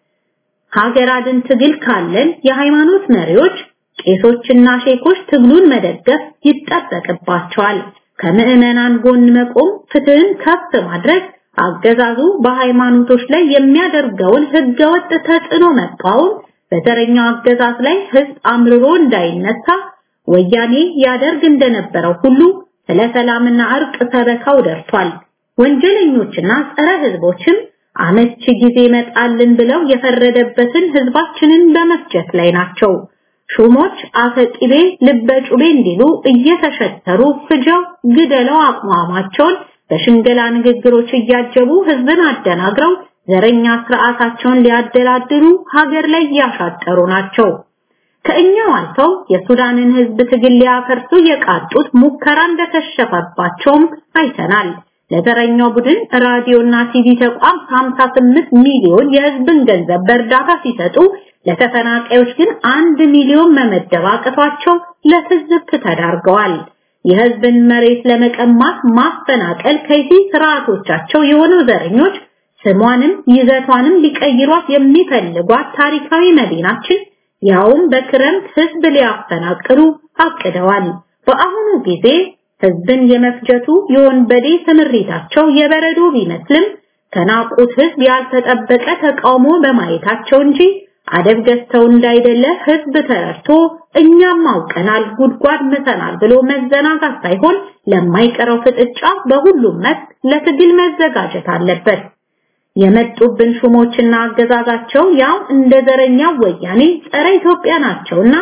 ሀገር አድን ትግል ካለን የሃይማኖት መሪዎች ቄሶችና ሼኮች ትግሉን መደገፍ ይጠበቅባቸዋል። ከምዕመናን ጎን መቆም፣ ፍትህን ከፍ ማድረግ፣ አገዛዙ በሃይማኖቶች ላይ የሚያደርገውን ህገወጥ ተጽዕኖ መቃወም፣ በዘረኛው አገዛዝ ላይ ህዝብ አምርሮ እንዳይነሳ ወያኔ ያደርግ እንደነበረው ሁሉ ስለ ሰላምና እርቅ ሰበካው ደርሷል። ወንጀለኞችና ጸረ ህዝቦችም አመቺ ጊዜ መጣልን ብለው የፈረደበትን ህዝባችንን በመፍጀት ላይ ናቸው። ሹሞች አፈቂቤ ልበጩቤ እንዲሉ እየተሸተሩ ፍጀው ግደለው አቋማቸውን በሽንገላ ንግግሮች እያጀቡ ህዝብን አደናግረው ዘረኛ ስርዓታቸውን ሊያደላድሉ ሀገር ላይ እያሻጠሩ ናቸው። ከእኛው አልፈው የሱዳንን ህዝብ ትግል ሊያፈርሱ የቃጡት ሙከራ እንደከሸፈባቸውም አይተናል። ለዘረኛው ቡድን ራዲዮና ቲቪ ተቋም 58 ሚሊዮን የህዝብን ገንዘብ በእርዳታ ሲሰጡ ለተፈናቃዮች ግን አንድ ሚሊዮን መመደብ አቅቷቸው ለትዝብት ተዳርገዋል። የህዝብን መሬት ለመቀማት ማፈናቀል ከይሲ ስርዓቶቻቸው የሆኑ ዘረኞች ስሟንም ይዘቷንም ሊቀይሯት የሚፈልጓት ታሪካዊ መዲናችን ያውም በክረምት ህዝብ ሊያፈናቅሉ አቅደዋል። በአሁኑ ጊዜ ህዝብን የመፍጀቱ የወንበዴ ስምሪታቸው የበረዶ ቢመስልም ከናቁት ህዝብ ያልተጠበቀ ተቃውሞ በማየታቸው እንጂ አደብ ገዝተው እንዳይደለ ህዝብ ተረድቶ እኛም አውቀናል ጉድጓድ ምሰናል ብሎ መዘናጋት ሳይሆን ለማይቀረው ፍጥጫ በሁሉም መስክ ለትግል መዘጋጀት አለበት። የመጡብን ሹሞችና አገዛዛቸው ያው እንደ ዘረኛው ወያኔ ጸረ ኢትዮጵያ ናቸውና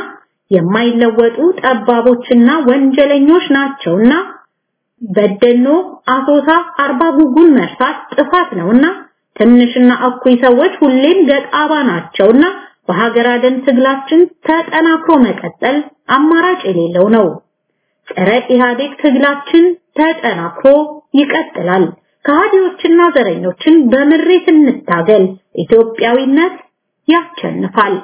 የማይለወጡ ጠባቦችና ወንጀለኞች ናቸውና በደኖ፣ አሶሳ፣ አርባ ጉጉን መርሳት ጥፋት ነውና ትንሽና እኩይ ሰዎች ሁሌም ገጣባ ናቸውና በሀገር አደን ትግላችን ተጠናክሮ መቀጠል አማራጭ የሌለው ነው። ጸረ ኢህአዴግ ትግላችን ተጠናክሮ ይቀጥላል። ከሃዲዎችና ዘረኞችን በምሬት እንታገል። ኢትዮጵያዊነት ያሸንፋል።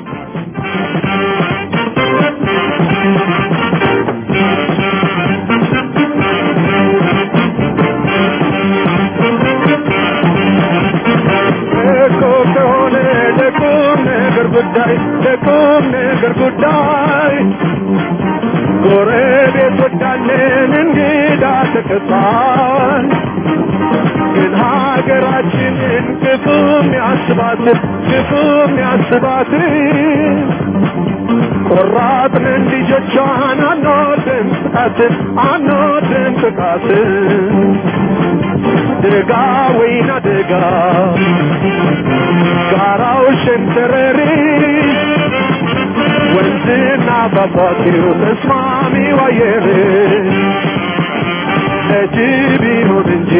እኮ ከሆነ ለቁም ነገር ጉዳይ ለቁም ነገር ጉዳይ ጎረቤቶቻችን እንግዳ ተቀባል ግን ሀገራችንን ክፉም ያስባት ክፉም ያስባት ቆራጥንን ልጆቿን አንወድም ጥቃትን አንወድም ጥቃትን ደጋ ወይና ደጋ ጋራው ሸንተረሪ ወንዝና ፏፏቴው ተስማሚ አየር ለጅብ ይሁን እንጂ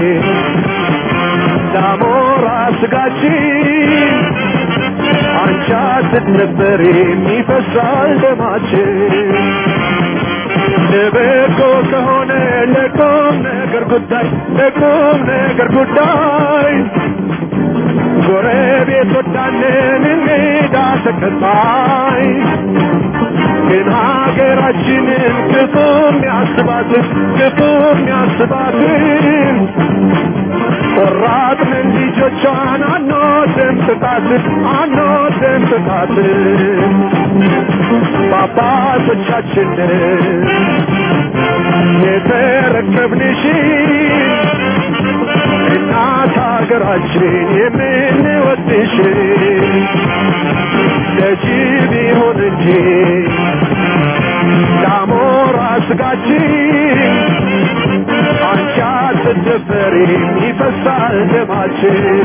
ዳሞራ ስጋችን አንቺ ስትነበር የሚፈሳል ደማችን ለበጎ ከሆነ ለቁም ነገር ጉዳይ ለቁም ነገር ጉዳይ ጎረቤት ወዳንን እንግዳ ተቀባይ ግን ሀገራችንን ክፉም ያስባትን ክፉም ያስባትን ቆራጥንን ልጆቿን አንወድም ጥቃትን አንወድም ጥቃትን በአባቶቻችንን የተረከብንሽ እናት ሀገራችን የምንወድሽ ለጅብ ይሁን እንጂ ዳሞራ ስጋችን አንቺ አትደፈሪም ይፈሳል ደማችን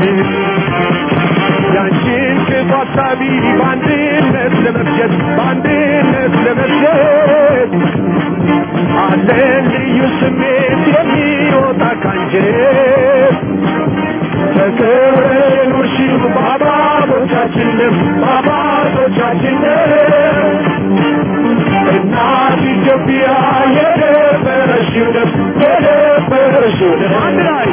ያንቺን ክፉ ሀሳቢ በአንድነት ለመፍጀት በአንድነት ለመፍጀት አለን ልዩ ስሜት የሚወጣ ካንጀት ተከብረን የኖርሽው በአባቶቻችንም በአባቶቻችንም እናት ኢትዮጵያ የደፈረሽው ደም የደፈረሽው ደም አንድ ላይ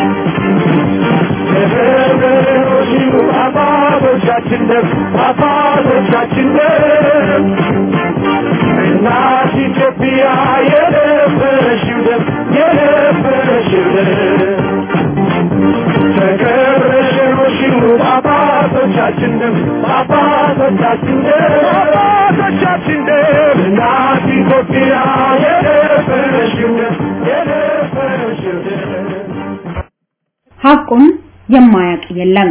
ተከብረን የኖርሽው በአባቶቻችንም በአባቶቻችንም እናት ኢትዮጵያ የደፈረሽው ደም የደፈረሽው ደም ተከብረሽኖሽኑ በአባቶቻችን ደም በአባቶቻችን ደም በአባቶቻችን ደም እናት ኢትዮጵያ የደፈረሽው ደም የደፈረሽው ደም ሐቁን የማያውቅ የለም።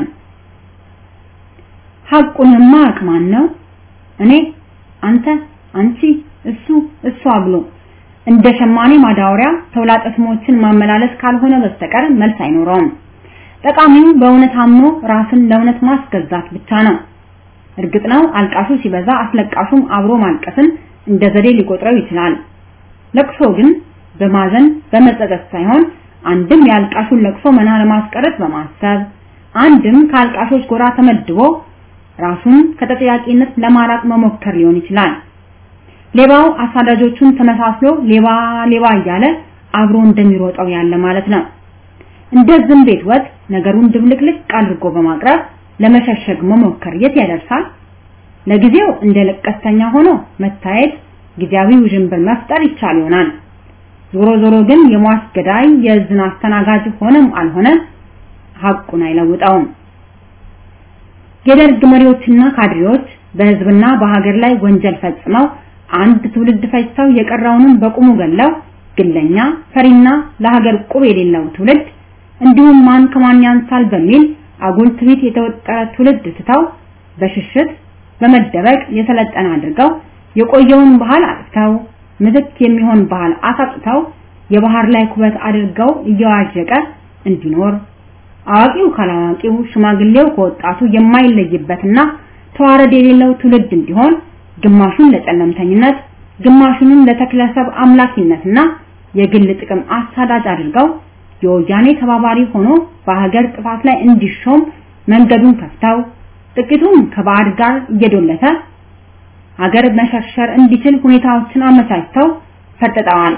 ሐቁን የማያውቅ ማን ነው? እኔ፣ አንተ፣ አንቺ፣ እሱ፣ እሷ ብሎ እንደ ሸማኔ ማዳወሪያ ተውላጠ ስሞችን ማመላለስ ካልሆነ በስተቀር መልስ አይኖረውም። ጠቃሚው በእውነት አምኖ ራስን ለእውነት ማስገዛት ብቻ ነው። እርግጥ ነው አልቃሹ ሲበዛ አስለቃሹም አብሮ ማልቀስን እንደ ዘዴ ሊቆጥረው ይችላል። ለቅሶ ግን በማዘን በመጸጸት ሳይሆን አንድም የአልቃሹን ለቅሶ መና ለማስቀረት በማሰብ አንድም ከአልቃሾች ጎራ ተመድቦ ራሱን ከተጠያቂነት ለማራቅ መሞከር ሊሆን ይችላል። ሌባው አሳዳጆቹን ተመሳስሎ ሌባ ሌባ እያለ አብሮ እንደሚሮጠው ያለ ማለት ነው። እንደ ዝም ቤት ወጥ ነገሩን ድብልቅልቅ አድርጎ በማቅረብ ለመሸሸግ መሞከር የት ያደርሳል? ለጊዜው እንደ ለቀስተኛ ሆኖ መታየት ጊዜያዊ ውዥንብር መፍጠር ይቻል ይሆናል። ዞሮ ዞሮ ግን የሟች ገዳይ የእዝን አስተናጋጅ ሆነም አልሆነ ሐቁን አይለውጠውም። የደርግ መሪዎችና ካድሬዎች በህዝብና በሀገር ላይ ወንጀል ፈጽመው አንድ ትውልድ ፈጅተው የቀረውንም በቁሙ ገለው ግለኛ ፈሪና ለሀገር ቁብ የሌለው ትውልድ እንዲሁም ማን ከማን ያንሳል በሚል አጉል ትዕቢት የተወጠረ ትውልድ ትተው በሽሽት በመደበቅ የሰለጠነ አድርገው የቆየውን ባህል አጥተው ምትክ የሚሆን ባህል አሳጥተው የባህር ላይ ኩበት አድርገው እየዋዠቀ እንዲኖር አዋቂው ካላዋቂው ሽማግሌው ከወጣቱ የማይለይበትና ተዋረድ የሌለው ትውልድ እንዲሆን ግማሹን ለጨለምተኝነት፣ ግማሹንም ለተክለሰብ አምላኪነትና የግል ጥቅም አሳዳጅ አድርገው የወያኔ ተባባሪ ሆኖ በሀገር ጥፋት ላይ እንዲሾም መንገዱን ከፍተው ጥቂቱም ከባዕድ ጋር እየዶለተ ሀገር መሸርሸር እንዲችል ሁኔታዎችን አመቻችተው ፈርጥጠዋል።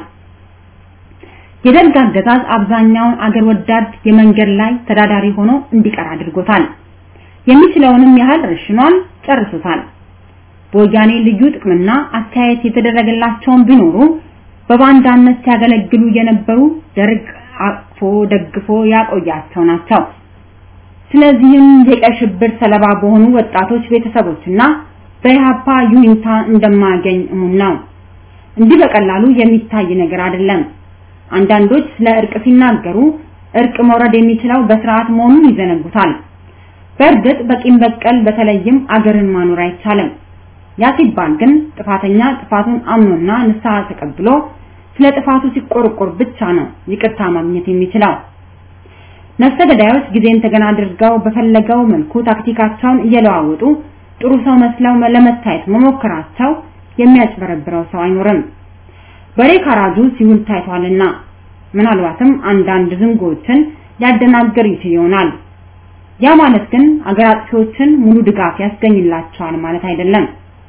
የደርግ አገዛዝ አብዛኛውን አገር ወዳድ የመንገድ ላይ ተዳዳሪ ሆኖ እንዲቀር አድርጎታል። የሚችለውንም ያህል ረሽኗል፣ ጨርሶታል። በወያኔ ልዩ ጥቅምና አስተያየት የተደረገላቸውን ቢኖሩ በባንዳነት ሲያገለግሉ የነበሩ ደርግ አቅፎ ደግፎ ያቆያቸው ናቸው። ስለዚህም የቀይ ሽብር ሰለባ በሆኑ ወጣቶች ቤተሰቦችና በኢህአፓ ዩኒታ እንደማያገኝ እሙን ነው። እንዲህ በቀላሉ የሚታይ ነገር አይደለም። አንዳንዶች ስለ እርቅ ሲናገሩ እርቅ መውረድ የሚችለው በስርዓት መሆኑን ይዘነጉታል። በእርግጥ በቂም በቀል በተለይም አገርን ማኖር አይቻልም። ያ ሲባል ግን ጥፋተኛ ጥፋቱን አምኖና ንስሐ ተቀብሎ ስለ ጥፋቱ ሲቆርቆር ብቻ ነው ይቅርታ ማግኘት የሚችለው። ነፍሰ ገዳዮች ጊዜን ተገና አድርገው በፈለገው መልኩ ታክቲካቸውን እየለዋወጡ ጥሩ ሰው መስለው ለመታየት መሞከራቸው የሚያጭበረብረው ሰው አይኖርም። በሬ ካራጁ ሲውል ታይቷልና ምናልባትም አንዳንድ ዝንጎችን ሊያደናገር ይችል ይሆናል። ያ ማለት ግን አገር አጥፊዎችን ሙሉ ድጋፍ ያስገኝላቸዋል ማለት አይደለም።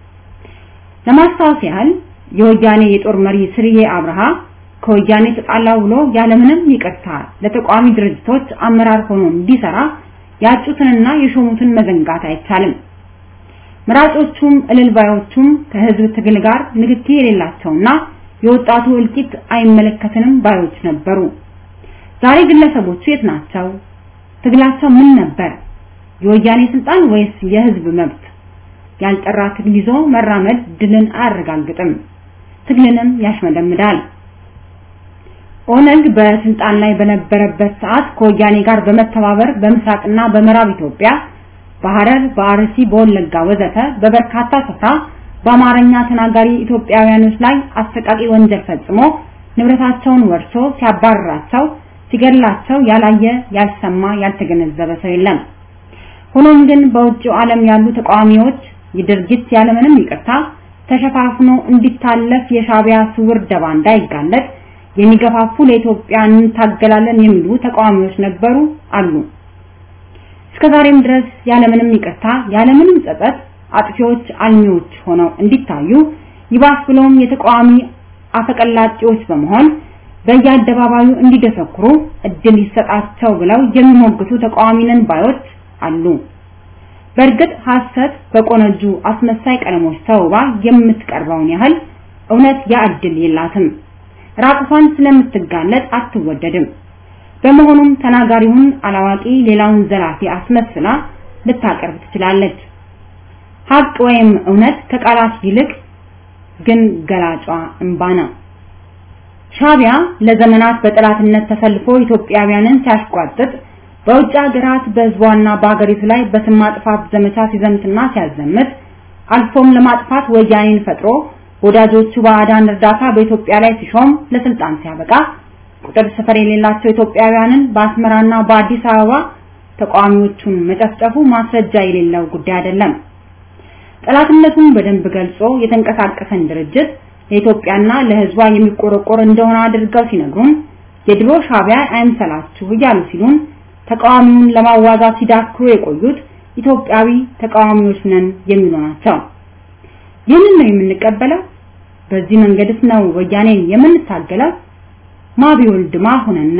ለማስታወስ ያህል የወያኔ የጦር መሪ ስርዬ አብርሃ ከወያኔ ተጣላው ብሎ ያለምንም ይቅርታ ለተቋሚ ድርጅቶች አመራር ሆኖ እንዲሰራ ያጩትንና የሾሙትን መዘንጋት አይቻልም። መራጮቹም እልልባዮቹም ከህዝብ ትግል ጋር ንክኪ የሌላቸውና የወጣቱ እልቂት አይመለከትንም ባዮች ነበሩ። ዛሬ ግለሰቦቹ የት ናቸው? ትግላቸው ምን ነበር? የወያኔ ስልጣን ወይስ የህዝብ መብት? ያልጠራ ትግል ይዞ መራመድ ድልን አያረጋግጥም፣ ትግልንም ያሽመደምዳል። ኦነግ በስልጣን ላይ በነበረበት ሰዓት ከወያኔ ጋር በመተባበር በምስራቅና በምዕራብ ኢትዮጵያ በሐረር፣ በአርሲ፣ በወለጋ ወዘተ በበርካታ ስፍራ በአማርኛ ተናጋሪ ኢትዮጵያውያኖች ላይ አሰቃቂ ወንጀል ፈጽሞ ንብረታቸውን ወርሶ ሲያባርራቸው፣ ሲገድላቸው ያላየ ያልሰማ ያልተገነዘበ ሰው የለም። ሆኖም ግን በውጭው ዓለም ያሉ ተቃዋሚዎች የድርጊት ያለምንም ይቅርታ ተሸፋፍኖ እንዲታለፍ የሻቢያ ስውር ደባ እንዳይጋለጥ የሚገፋፉ ለኢትዮጵያ እንታገላለን የሚሉ ተቃዋሚዎች ነበሩ አሉ። እስከዛሬም ድረስ ያለምንም ይቅርታ ያለምንም ጸጸት አጥፊዎች አልሚዎች ሆነው እንዲታዩ ይባስ ብሎም የተቃዋሚ አፈቀላጤዎች በመሆን በየአደባባዩ እንዲደሰኩሩ እድል ይሰጣቸው ብለው የሚሞግቱ ተቃዋሚ ነን ባዮች አሉ። በእርግጥ ሐሰት በቆነጁ አስመሳይ ቀለሞች ተውባ የምትቀርበውን ያህል እውነት ያ እድል የላትም። ራቁቷን ስለምትጋለጥ አትወደድም። በመሆኑም ተናጋሪውን አላዋቂ ሌላውን ዘላፊ አስመስላ ልታቀርብ ትችላለች። ሀቅ ወይም እውነት ከቃላት ይልቅ ግን ገላጯ እንባ ነው። ሻቢያ ለዘመናት በጠላትነት ተሰልፎ ኢትዮጵያውያንን ሲያሽቋጥጥ በውጭ ሀገራት በህዝቧና በሀገሪቱ ላይ በስም ማጥፋት ዘመቻ ሲዘምትና ሲያዘምት አልፎም ለማጥፋት ወያኔን ፈጥሮ ወዳጆቹ ባዕዳን እርዳታ በኢትዮጵያ ላይ ሲሾም ለስልጣን ሲያበቃ ቁጥር ስፍር የሌላቸው ኢትዮጵያውያንን በአስመራና በአዲስ አበባ ተቃዋሚዎቹን መጨፍጨፉ ማስረጃ የሌለው ጉዳይ አይደለም። ጠላትነቱን በደንብ ገልጾ የተንቀሳቀሰን ድርጅት ለኢትዮጵያና ለህዝቧ የሚቆረቆር እንደሆነ አድርገው ሲነግሩን የድሮ ሻቢያ አይምሰላችሁ እያሉ ሲሉን ተቃዋሚውን ለማዋጋት ሲዳክሩ የቆዩት ኢትዮጵያዊ ተቃዋሚዎች ነን የሚሉ ናቸው። ይህንን ነው የምንቀበለው? በዚህ መንገድስ ነው ወያኔን የምንታገለው? ማቢወልድ ማሁንና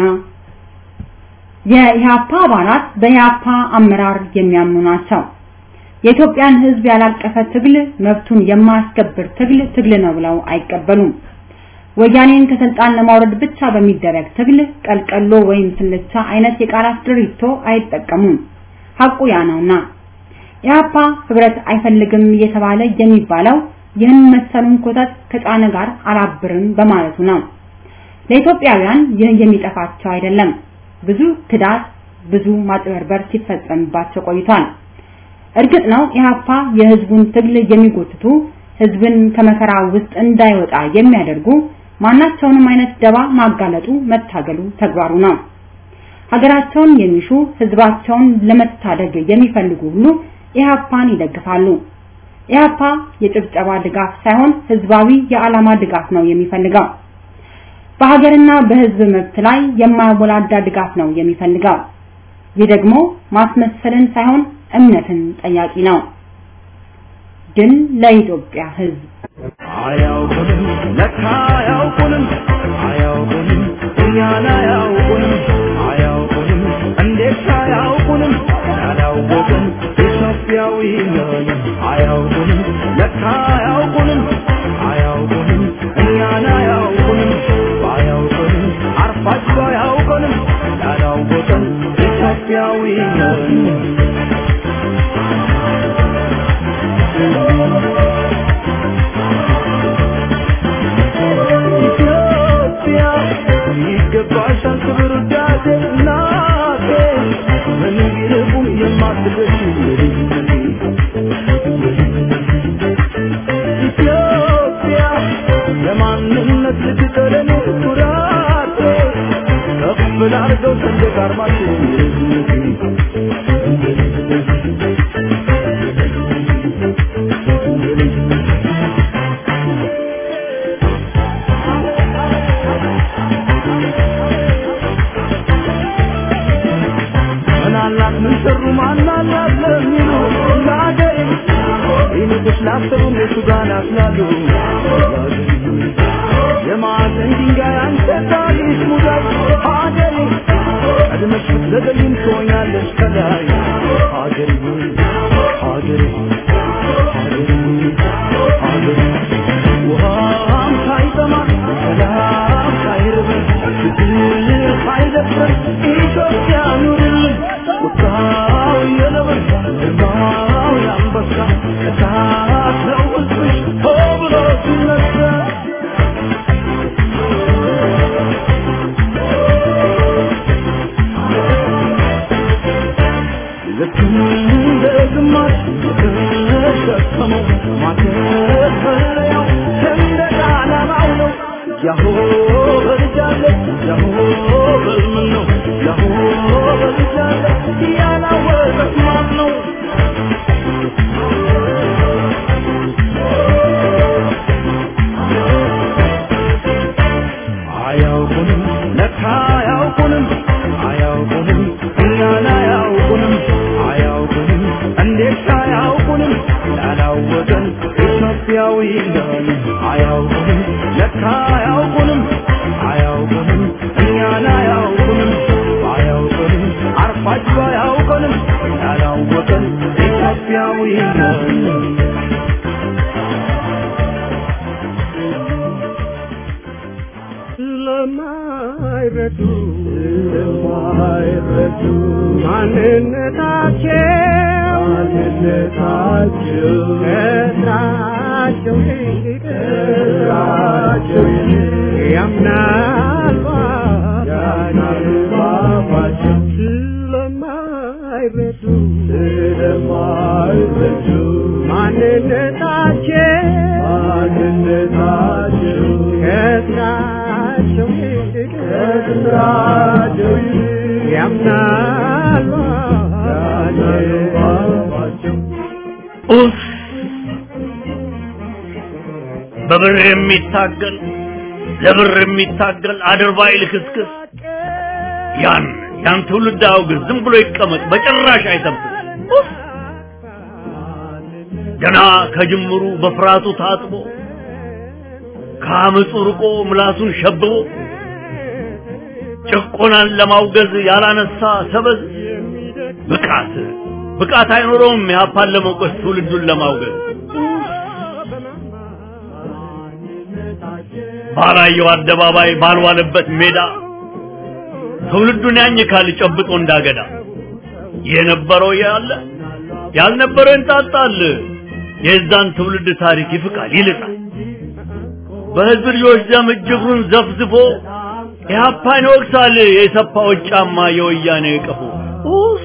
የኢህአፓ አባላት በኢህአፓ አመራር የሚያምኑ ናቸው። የኢትዮጵያን ህዝብ ያላቀፈ ትግል መብቱን የማያስከብር ትግል ትግል ነው ብለው አይቀበሉም። ወያኔን ከስልጣን ለማውረድ ብቻ በሚደረግ ትግል ቀልቀሎ ወይም ስልቻ አይነት የቃላት ድሪቶ አይጠቀሙም። ሐቁ ያ ነውና ኢህአፓ ህብረት አይፈልግም እየተባለ የሚባለው ይህን መሰሉን ኮተት ከጫነ ጋር አላብርም በማለቱ ነው። ለኢትዮጵያውያን ይህ የሚጠፋቸው አይደለም። ብዙ ክዳት፣ ብዙ ማጭበርበር ሲፈጸምባቸው ቆይቷል። እርግጥ ነው ኢህአፓ የህዝቡን ትግል የሚጎትቱ ህዝብን ከመከራ ውስጥ እንዳይወጣ የሚያደርጉ ማናቸውንም አይነት ደባ ማጋለጡ መታገሉ ተግባሩ ነው። ሀገራቸውን የሚሹ ህዝባቸውን ለመታደግ የሚፈልጉ ሁሉ ኢህአፓን ይደግፋሉ። ኢህአፓ የጭብጨባ ድጋፍ ሳይሆን ህዝባዊ የዓላማ ድጋፍ ነው የሚፈልገው። በሀገርና በህዝብ መብት ላይ የማያወላዳ ድጋፍ ነው የሚፈልገው። ይህ ደግሞ ማስመሰልን ሳይሆን እምነትን ጠያቂ ነው። ድል ለኢትዮጵያ ህዝብ! አያውቁንም ለካ አያውቁንም አያውቁንም እኛን አያውቁንም አያውቁንም እንዴት አያውቁንም ያላወቅን ኢትዮጵያዊ ነን አያውቁንም ለካ አያውቁንም አያውቁንም እኛን አያውቁንም ባያውቁንም አርፋችሁ አያውቁንም ያላወቅን ኢትዮጵያዊ ነን ኢትዮጵያ ይገባሻል ክብር ውዳሴ እናቴ ምን ቢርቁም የማትደርሺ የልጅነቴ ኢትዮጵያ የማንነት ልትቀለኔ ኩራቴ ከፍ ላርገው ሰንደቅ ዓርማችን የልጅነቴ ምናላት ምን ሰሩ ማናላት ለሚሉ ለአገሬ ይልቅስ ላሰሩም የቱ ጋር ናስላሉ የማዕዘን ድንጋይ አንተ ታሪክ ሙዳይ ሀገሬ ቀድመሽ ብትዘገይም ትሆኛለሽ ከላይ ሀገሬ ሆይ ሀገሬ ሆይ ሀገሬ ሆይ ሀገሬ ውሃም ሳይጠማ ሰላም ሳይርበን ፍቅር ሳይደፍረን ኢትዮጵያ ኑርልን ቁጣው የነብር ግርማው የአንበሳ እሳት ነው ሕዝብሽ ሆ ብሎ ሲነሳ ልክ እንደ ግማሽ የተሸከመው ማተፈለያው ሰንደቅ ዓላማው ነው። ያሆ በልጃለ ያሆ በልምን ነው ያሆ በልጃለ ያላወቀት ማን ነው? አያውቁንም ለካ አያውቁንም አያውቁንም እኛን አያውቁንም አያውቁንም እንዴት አያውቁንም ያላወቀን ኢትዮጵያዊ ነን አያውቁንም ለካ አያውቁንም አያውቁንም እኛን አያውቁንም አያውቁንም አርፋችሁ አያውቁንም ያላወቀን ኢትዮጵያዊ ነን ስለማይረዱ ስለማይረዱ ማንነታቸው ማንነታቸው ከስራቸው ይልቅ ከስራቸው ይልቅ ያምናል ያምናል ባባቸው ስለማይረዱ ስለማይረዱ ማንነታቸው ማንነታቸው ከስራቸው ይልቅ ከስራቸው ይልቅ ያምናል ባባቸው ኡፍ! በብር የሚታገል ለብር የሚታገል አድርባይ ልክስክስ ያን ያን ትውልድ አውግዝ፣ ዝም ብሎ ይቀመጥ፣ በጭራሽ አይሰብስም። ኡፍ! ገና ከጅምሩ በፍርሃቱ ታጥቦ ከአመፁ ርቆ ምላሱን ሸብቦ ጭቆናን ለማውገዝ ያላነሳ ሰበዝ ብቃት ብቃት አይኖረውም ኢህአፓን ለመውቀስ ትውልዱን ለማውገዝ ባላየው አደባባይ ባልዋለበት ሜዳ ትውልዱን ያኝካል ጨብጦ እንዳገዳ የነበረው ያለ ያልነበረው ይንጣጣል የዛን ትውልድ ታሪክ ይፍቃል ይልጣል በህዝብ ልጆች ደም እጅግሩን ዘፍዝፎ ኢህአፓን ይወቅሳል የሰፋዎች ጫማ የወያኔ ቀፎ ኡፍ!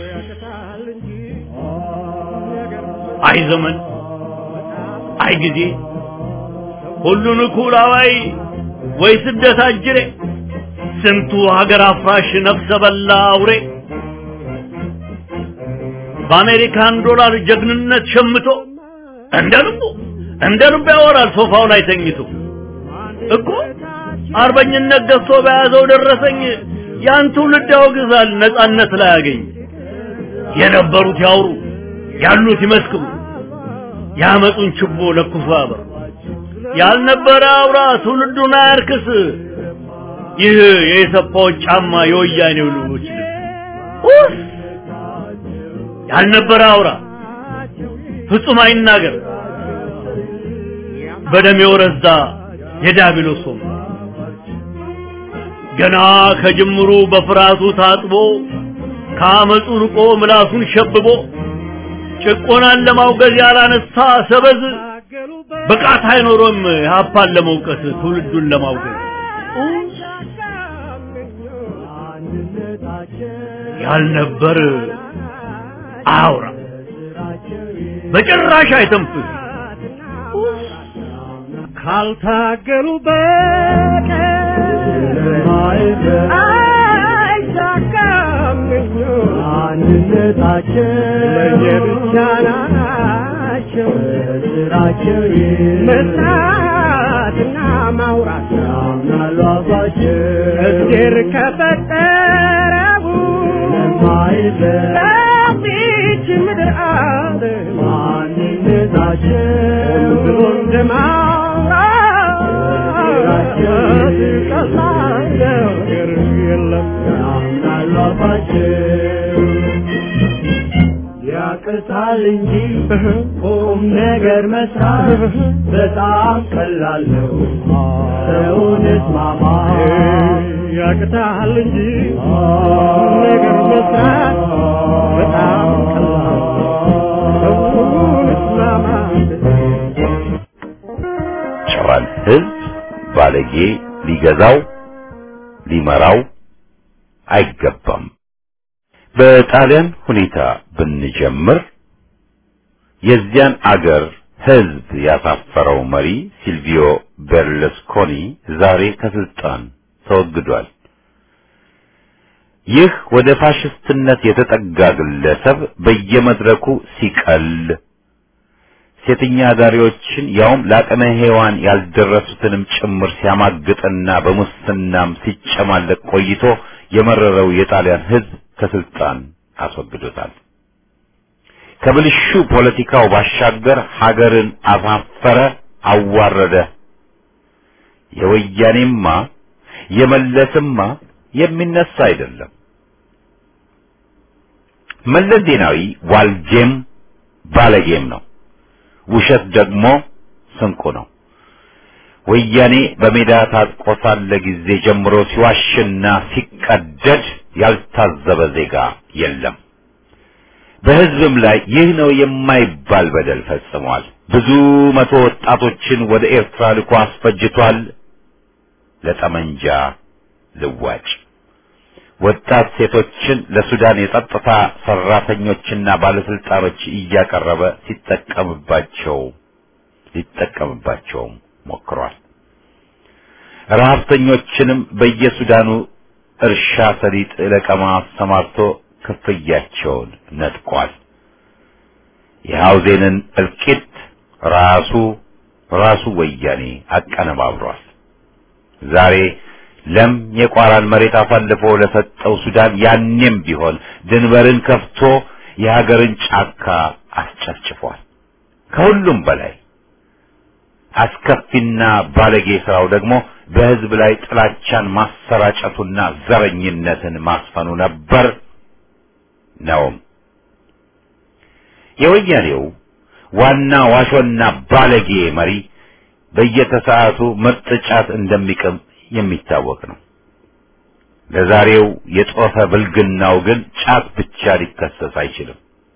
አይ ዘመን አይ ጊዜ ሁሉን እኩል አዋይ ወይ ስደት አጅሬ ስንቱ ሀገር አፍራሽ ነፍሰ በላ አውሬ በአሜሪካን ዶላር ጀግንነት ሸምቶ እንደ ልቡ እንደ ልቡ ያወራል ሶፋው ላይ ተኝቶ እኮ አርበኝነት ገዝቶ በያዘው ደረሰኝ ያን ትውልድ ያወግዛል ነጻነት ላይ ያገኝ የነበሩት ያውሩ ያሉት ይመስክሩ ያመጡን ችቦ ለኩሶ ያበር ያልነበረ አውራ ትውልዱን አያርክስ ይህ የኢሰፓዎች ጫማ የወያኔው ልጆች ልብስ ያልነበረ አውራ ፍጹም አይናገር በደም የወረዛ የዳቢሎስ ወም ገና ከጅምሩ በፍርሃቱ ታጥቦ ከአመፁ ርቆ ምላሱን ሸብቦ ጭቆናን ለማውገዝ ያላነሳ ሰበዝ ብቃት አይኖሮም የሀፓን ለመውቀስ ትውልዱን ለማውገዝ ያልነበር አውራ በጭራሽ አይተንፍስ ካልታገሉ በቀር አይሳካም አንድነታቸው ለየብቻ ናቸው ስራቸው መስራትና ማውራት ያምናሉ አባቸው እግዜር ከፈጠረው በዚች ምድር አለ ማንነታቸው ብሎ እንደማውራት ቀላል ነገር የለም ያምናሉ አባቸው ያቅታል እንጂ ቁም ነገር መስራት በጣም ቀላል ነው። ሰውን እስማማ ያቅታል እንጂ ቁም ነገር መስራት በጣም ቀላል ነው። ሰውን እስማማ ጨዋን ህዝብ ባለጌ ሊገዛው ሊመራው አይገባም። በጣሊያን ሁኔታ ብንጀምር የዚያን አገር ህዝብ ያሳፈረው መሪ ሲልቪዮ ቤርለስኮኒ ዛሬ ከስልጣን ተወግዷል። ይህ ወደ ፋሽስትነት የተጠጋ ግለሰብ በየመድረኩ ሲቀል ሴተኛ አዳሪዎችን ያውም ለአቅመ ሔዋን ያልደረሱትንም ጭምር ሲያማግጥና በሙስናም ሲጨማለቅ ቆይቶ የመረረው የጣሊያን ህዝብ ከስልጣን አስወግዶታል። ከብልሹ ፖለቲካው ባሻገር ሀገርን አሳፈረ፣ አዋረደ። የወያኔማ የመለስማ የሚነሳ አይደለም። መለስ ዜናዊ ዋልጌም ባለጌም ነው። ውሸት ደግሞ ስንቁ ነው። ወያኔ በሜዳ ታጥቆ ሳለ ጊዜ ጀምሮ ሲዋሽና ሲቀደድ ያልታዘበ ዜጋ የለም። በህዝብም ላይ ይህ ነው የማይባል በደል ፈጽሟል። ብዙ መቶ ወጣቶችን ወደ ኤርትራ ልኮ አስፈጅቷል። ለጠመንጃ ልዋጭ ወጣት ሴቶችን ለሱዳን የጸጥታ ሰራተኞችና ባለስልጣኖች እያቀረበ ሲጠቀምባቸው ሊጠቀምባቸውም ሞክሯል። ረሀብተኞችንም በየሱዳኑ እርሻ ሰሊጥ ለቀማ አሰማርቶ ክፍያቸውን ነጥቋል። የሐውዜንን እልቂት ራሱ ራሱ ወያኔ አቀነባብሯል። ዛሬ ለም የቋራን መሬት አሳልፎ ለሰጠው ሱዳን ያኔም ቢሆን ድንበርን ከፍቶ የሀገርን ጫካ አስጨፍጭፏል። ከሁሉም በላይ አስከፊና ባለጌ ስራው ደግሞ በህዝብ ላይ ጥላቻን ማሰራጨቱና ዘረኝነትን ማስፈኑ ነበር ነውም። የወያኔው ዋና ዋሾና ባለጌ መሪ በየተሰዓቱ ምርጥ ጫት እንደሚቅም የሚታወቅ ነው። ለዛሬው የጦፈ ብልግናው ግን ጫት ብቻ ሊከሰስ አይችልም።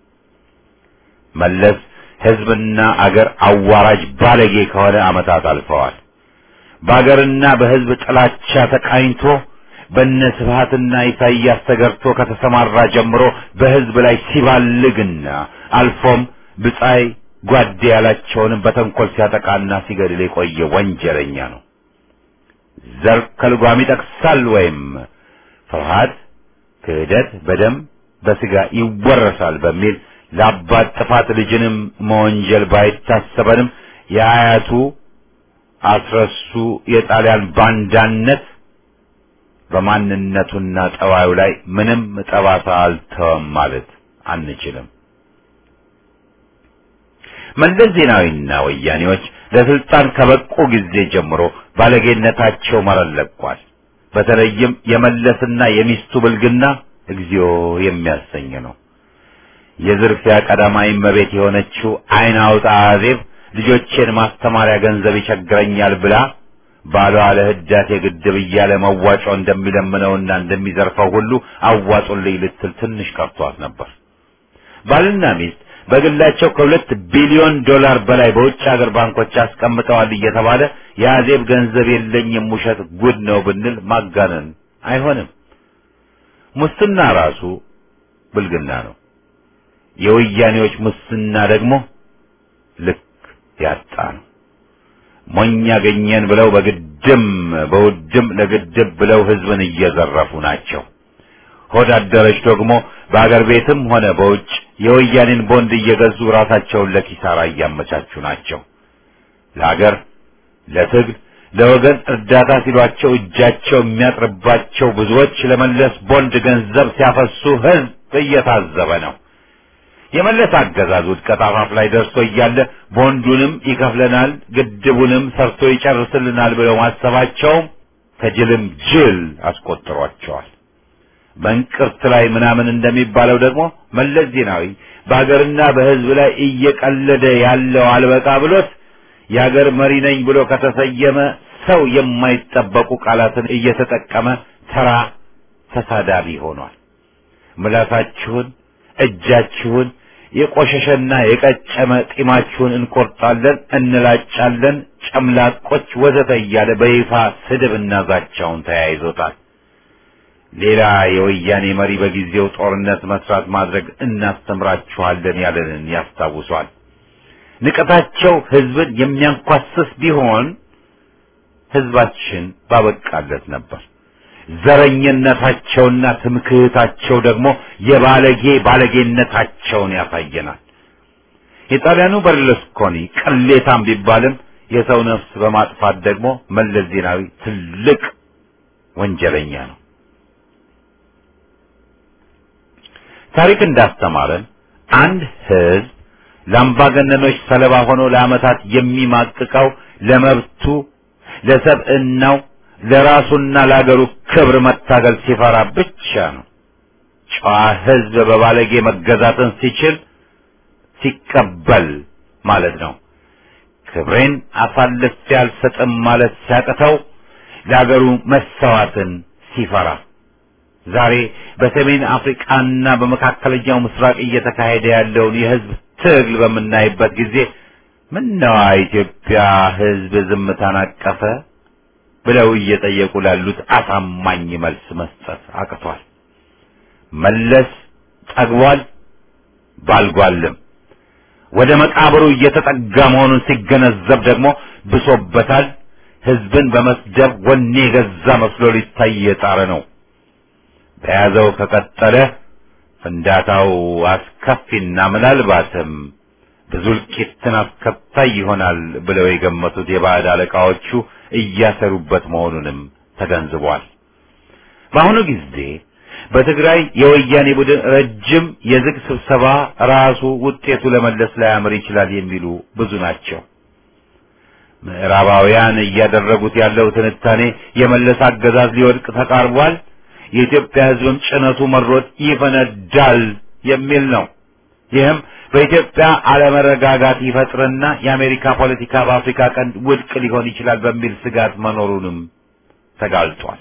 መለስ ህዝብና አገር አዋራጅ ባለጌ ከሆነ ዓመታት አልፈዋል። በአገርና በህዝብ ጥላቻ ተቃኝቶ በነ ስብሃትና ኢሳይያስ ተገርቶ ከተሰማራ ጀምሮ በህዝብ ላይ ሲባልግና አልፎም ብጻይ ጓዴ ያላቸውንም በተንኮል ሲያጠቃና ሲገድል የቆየ ወንጀለኛ ነው። ዘር ከልጓም ይጠቅሳል ወይም ፍርሃት፣ ክህደት በደም በስጋ ይወረሳል በሚል ለአባት ጥፋት ልጅንም መወንጀል ባይታሰበንም የአያቱ አስረሱ የጣሊያን ባንዳነት በማንነቱና ጠባዩ ላይ ምንም ጠባሳ አልተወም ማለት አንችልም። መለስ ዜናዊና ወያኔዎች ለስልጣን ከበቁ ጊዜ ጀምሮ ባለጌነታቸው መረን ለቋል። በተለይም የመለስና የሚስቱ ብልግና እግዚኦ የሚያሰኝ ነው። የዝርፊያ ቀዳማዊ እመቤት የሆነችው አይን አውጣ አዜብ ልጆቼን ማስተማሪያ ገንዘብ ይቸግረኛል ብላ ባሏ ለህዳሴ ግድብ እያለ መዋጮ እንደሚለምነውና እንደሚዘርፈው ሁሉ አዋጡልኝ ልትል ትንሽ ቀርቷት ነበር። ባልና ሚስት በግላቸው ከሁለት ቢሊዮን ዶላር በላይ በውጭ ሀገር ባንኮች አስቀምጠዋል እየተባለ የአዜብ ገንዘብ የለኝም ውሸት ጉድ ነው ብንል ማጋነን አይሆንም። ሙስና ራሱ ብልግና ነው። የወያኔዎች ሙስና ደግሞ ልክ ያጣ ነው። ሞኝ ያገኘን ብለው በግድም በውድም ለግድብ ብለው ህዝብን እየዘረፉ ናቸው። ሆድ አደረች ደግሞ በአገር ቤትም ሆነ በውጭ የወያኔን ቦንድ እየገዙ ራሳቸውን ለኪሳራ እያመቻቹ ናቸው። ለአገር፣ ለትግል፣ ለወገን እርዳታ ሲሏቸው እጃቸው የሚያጥርባቸው ብዙዎች ለመለስ ቦንድ ገንዘብ ሲያፈሱ ህዝብ እየታዘበ ነው። የመለስ አገዛዝ ውድቀት አፋፍ ላይ ደርሶ እያለ ቦንዱንም ይከፍለናል፣ ግድቡንም ሰርቶ ይጨርስልናል ብለው ማሰባቸውም ከጅልም ጅል አስቆጥሯቸዋል። በእንቅርት ላይ ምናምን እንደሚባለው ደግሞ መለስ ዜናዊ በሀገርና በህዝብ ላይ እየቀለደ ያለው አልበቃ ብሎት የሀገር መሪ ነኝ ብሎ ከተሰየመ ሰው የማይጠበቁ ቃላትን እየተጠቀመ ተራ ተሳዳቢ ሆኗል። ምላሳችሁን፣ እጃችሁን፣ የቆሸሸና የቀጨመ ጢማችሁን እንቆርጣለን፣ እንላጫለን፣ ጨምላቆች ወዘተ እያለ በይፋ ስድብና ዛቻውን ተያይዞታል። ሌላ የወያኔ መሪ በጊዜው ጦርነት መስራት ማድረግ እናስተምራችኋለን ያለንን ያስታውሷል። ንቀታቸው ህዝብን የሚያንኳስስ ቢሆን ህዝባችን ባበቃለት ነበር። ዘረኝነታቸውና ትምክህታቸው ደግሞ የባለጌ ባለጌነታቸውን ያሳየናል። የጣሊያኑ በርለስኮኒ ቅሌታም ቢባልም የሰው ነፍስ በማጥፋት ደግሞ መለስ ዜናዊ ትልቅ ወንጀለኛ ነው። ታሪክ እንዳስተማረን አንድ ህዝብ ለአምባገነኖች ሰለባ ሆኖ ለዓመታት የሚማቅቀው ለመብቱ፣ ለሰብዕናው፣ ለራሱና ለአገሩ ክብር መታገል ሲፈራ ብቻ ነው። ጨዋ ህዝብ በባለጌ መገዛትን ሲችል ሲቀበል ማለት ነው። ክብሬን አሳልፌ አልሰጥም ማለት ሲያቅተው ለአገሩ መሰዋትን ሲፈራ ዛሬ በሰሜን አፍሪካና በመካከለኛው ምስራቅ እየተካሄደ ያለውን የህዝብ ትግል በምናይበት ጊዜ ምነዋ ኢትዮጵያ ህዝብ ዝምታን አቀፈ ብለው እየጠየቁ ላሉት አሳማኝ መልስ መስጠት አቅቷል። መለስ ጠግቧል፣ ባልጓልም ወደ መቃብሩ እየተጠጋ መሆኑን ሲገነዘብ ደግሞ ብሶበታል። ህዝብን በመስደብ ወኔ የገዛ መስሎ ሊታይ የጣረ ነው። በያዘው ከቀጠለ ፍንዳታው አስከፊና ምናልባትም ብዙ እልቂትን አስከታይ ይሆናል ብለው የገመቱት የባዕድ አለቃዎቹ እያሰሩበት መሆኑንም ተገንዝቧል። በአሁኑ ጊዜ በትግራይ የወያኔ ቡድን ረጅም የዝግ ስብሰባ ራሱ ውጤቱ ለመለስ ላያምር ይችላል የሚሉ ብዙ ናቸው። ምዕራባውያን እያደረጉት ያለው ትንታኔ የመለስ አገዛዝ ሊወድቅ ተቃርቧል፣ የኢትዮጵያ ሕዝብም ጭነቱ መሮት ይፈነዳል የሚል ነው። ይህም በኢትዮጵያ አለመረጋጋት ይፈጥርና የአሜሪካ ፖለቲካ በአፍሪካ ቀንድ ውድቅ ሊሆን ይችላል በሚል ስጋት መኖሩንም ተጋልጧል።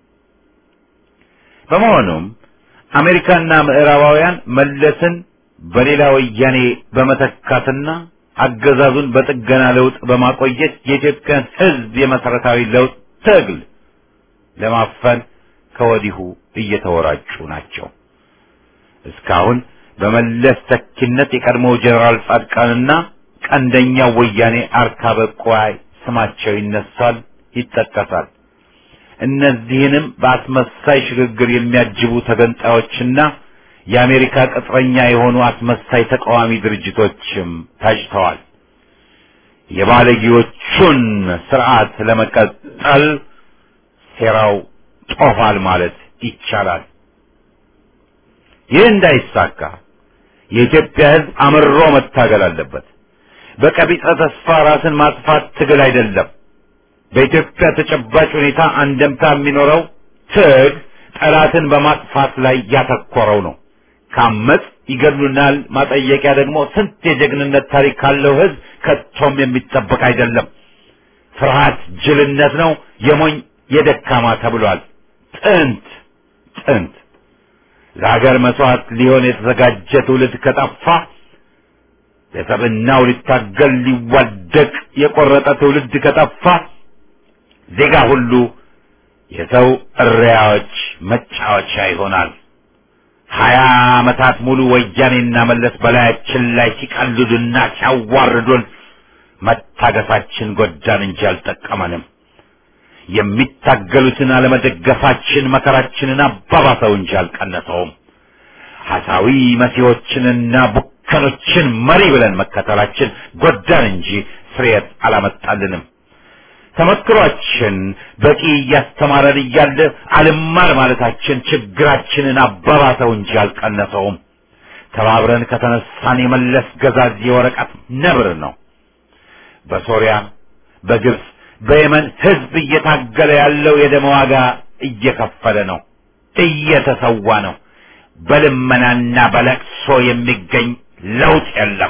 በመሆኑም አሜሪካና ምዕራባውያን መለስን በሌላ ወያኔ በመተካትና አገዛዙን በጥገና ለውጥ በማቆየት የኢትዮጵያን ሕዝብ የመሰረታዊ ለውጥ ትግል ለማፈን ከወዲሁ እየተወራጩ ናቸው። እስካሁን በመለስ ተኪነት የቀድሞው ጀነራል ጻድቃንና ቀንደኛው ወያኔ አርካበ ቁዋይ ስማቸው ይነሳል፣ ይጠቀሳል። እነዚህንም በአስመሳይ ሽግግር የሚያጅቡ ተገንጣዮችና የአሜሪካ ቅጥረኛ የሆኑ አስመሳይ ተቃዋሚ ድርጅቶችም ታጭተዋል። የባለጌዎቹን ስርዓት ለመቀጠል ሴራው ጦፋል ማለት ይቻላል። ይህ እንዳይሳካ የኢትዮጵያ ሕዝብ አምሮ መታገል አለበት። በቀቢጸ ተስፋ ራስን ማጥፋት ትግል አይደለም። በኢትዮጵያ ተጨባጭ ሁኔታ አንደምታ የሚኖረው ትግ ጠላትን በማጥፋት ላይ ያተኮረው ነው። ካመጽ ይገድሉናል ማጠየቂያ ደግሞ ስንት የጀግንነት ታሪክ ካለው ሕዝብ ከቶም የሚጠበቅ አይደለም። ፍርሃት ጅልነት ነው፣ የሞኝ የደካማ ተብሏል። ጥንት ጥንት ለሀገር መስዋዕት ሊሆን የተዘጋጀ ትውልድ ከጠፋ ለሰብናው ሊታገል ሊዋደቅ የቆረጠ ትውልድ ከጠፋ ዜጋ ሁሉ የሰው እሪያዎች መጫወቻ ይሆናል። ሀያ ዓመታት ሙሉ ወያኔና መለስ በላያችን ላይ ሲቀልዱና ሲያዋርዱን መታገሳችን ጎዳን እንጂ አልጠቀመንም። የሚታገሉትን አለመደገፋችን መከራችንን አባባሰው እንጂ አልቀነሰውም። ሐሳዊ መሲዎችንና ቡከኖችን መሪ ብለን መከተላችን ጎዳን እንጂ ፍሬት አላመጣልንም። ተመክሯችን በቂ እያስተማረን እያለ አልማር ማለታችን ችግራችንን አባባሰው እንጂ አልቀነሰውም። ተባብረን ከተነሳን የመለስ ገዛዝ የወረቀት ነብር ነው። በሶሪያ፣ በግብፅ፣ በየመን ህዝብ እየታገለ ያለው የደም ዋጋ እየከፈለ ነው፣ እየተሰዋ ነው። በልመናና በለቅሶ የሚገኝ ለውጥ የለም።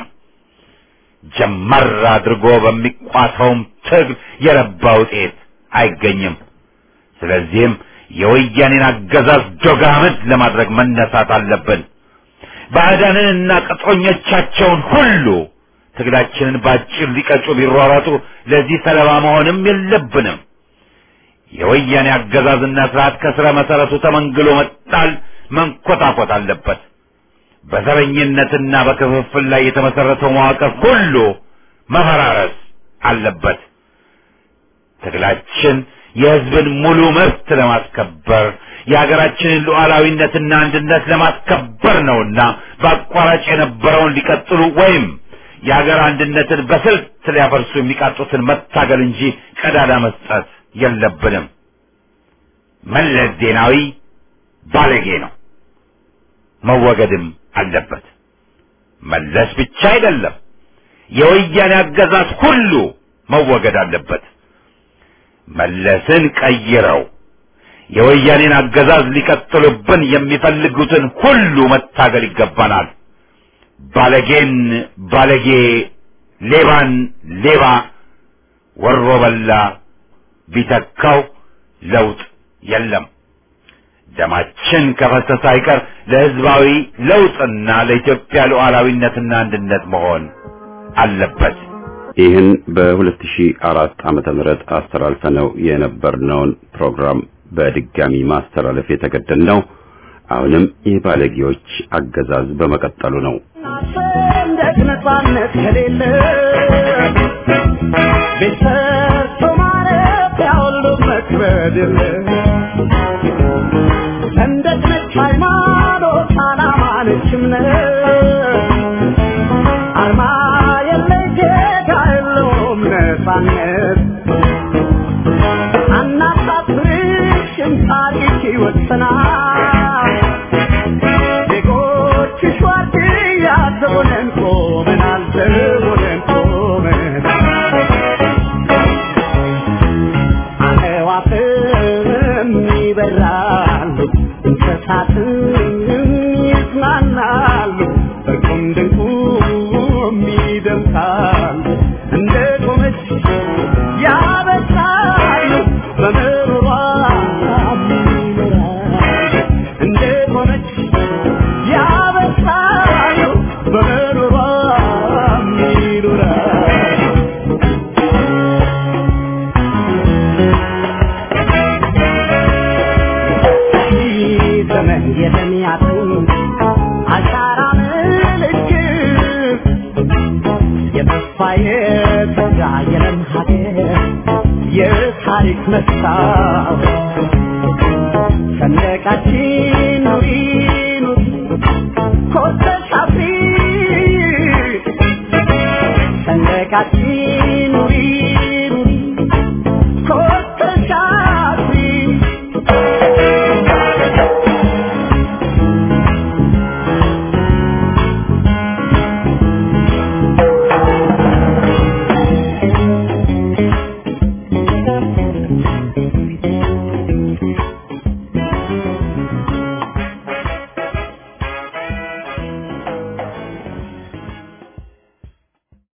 ጀመር አድርጎ በሚቋተውም ትግል የረባ ውጤት አይገኝም። ስለዚህም የወያኔን አገዛዝ ዶጋመድ ለማድረግ መነሳት አለብን። ባዕዳንንና ቅጥረኞቻቸውን ሁሉ ትግላችንን ባጭር ሊቀጩ ቢሯሯጡ ለዚህ ሰለባ መሆንም የለብንም። የወያኔ አገዛዝና ስርዓት ከስረ መሰረቱ ተመንግሎ መጣል መንኮታኮት አለበት። በዘረኝነትና በክፍፍል ላይ የተመሰረተው መዋቅር ሁሉ መፈራረስ አለበት። ትግላችን የህዝብን ሙሉ መብት ለማስከበር የሀገራችንን ሉዓላዊነትና አንድነት ለማስከበር ነውና በአቋራጭ የነበረውን ሊቀጥሉ ወይም የሀገር አንድነትን በስልት ሊያፈርሱ የሚቃጡትን መታገል እንጂ ቀዳዳ መስጠት የለብንም። መለስ ዜናዊ ባለጌ ነው፣ መወገድም አለበት። መለስ ብቻ አይደለም፣ የወያኔ አገዛዝ ሁሉ መወገድ አለበት። መለስን ቀይረው የወያኔን አገዛዝ ሊቀጥሉብን የሚፈልጉትን ሁሉ መታገል ይገባናል። ባለጌን ባለጌ፣ ሌባን ሌባ፣ ወሮ በላ ቢተካው ለውጥ የለም። ደማችን ከፈሰሰ አይቀር ለህዝባዊ ለውጥና ለኢትዮጵያ ሉዓላዊነትና አንድነት መሆን አለበት። ይህን በ2004 ዓመተ ምህረት አስተላልፈነው የነበርነውን ፕሮግራም በድጋሚ ማስተላለፍ የተገደድነው አሁንም የባለጌዎች አገዛዝ በመቀጠሉ ነው። ሰንደቅ ነጻነት ከሌለ ቤት ሰርቶ ማረፊያ ሁሉ መክበድ የለ ሰንደቅ ነች ሃይማኖት፣ ዓላማ ነች እምነት አርማ የለ ጌታ የለውም ነጻነት አናሳፍርሽም ታሪክ ይወሰናል ዜጎችሽ ዋርድያ ዘቦነን ቆመናል ዘቦነን ቆመናል አዕዋፍም ይበራሉ እንስሳትም ይጽናናሉ በቁም ድንቁም ይደምቃሉ እንደ ቆመች ያበሳሉ በምሮሯ ይኖራሉ እንደ ቆመች ያበሳሉ በምሮሯ ይኖራሉ ዘመን የተሚያጥን አሻራ ምልክት የተስፋ የተጋ የለም ሀገር የታሪክ መስታወት ሰንደቃችን ኑሪ ኑሪ የካቲት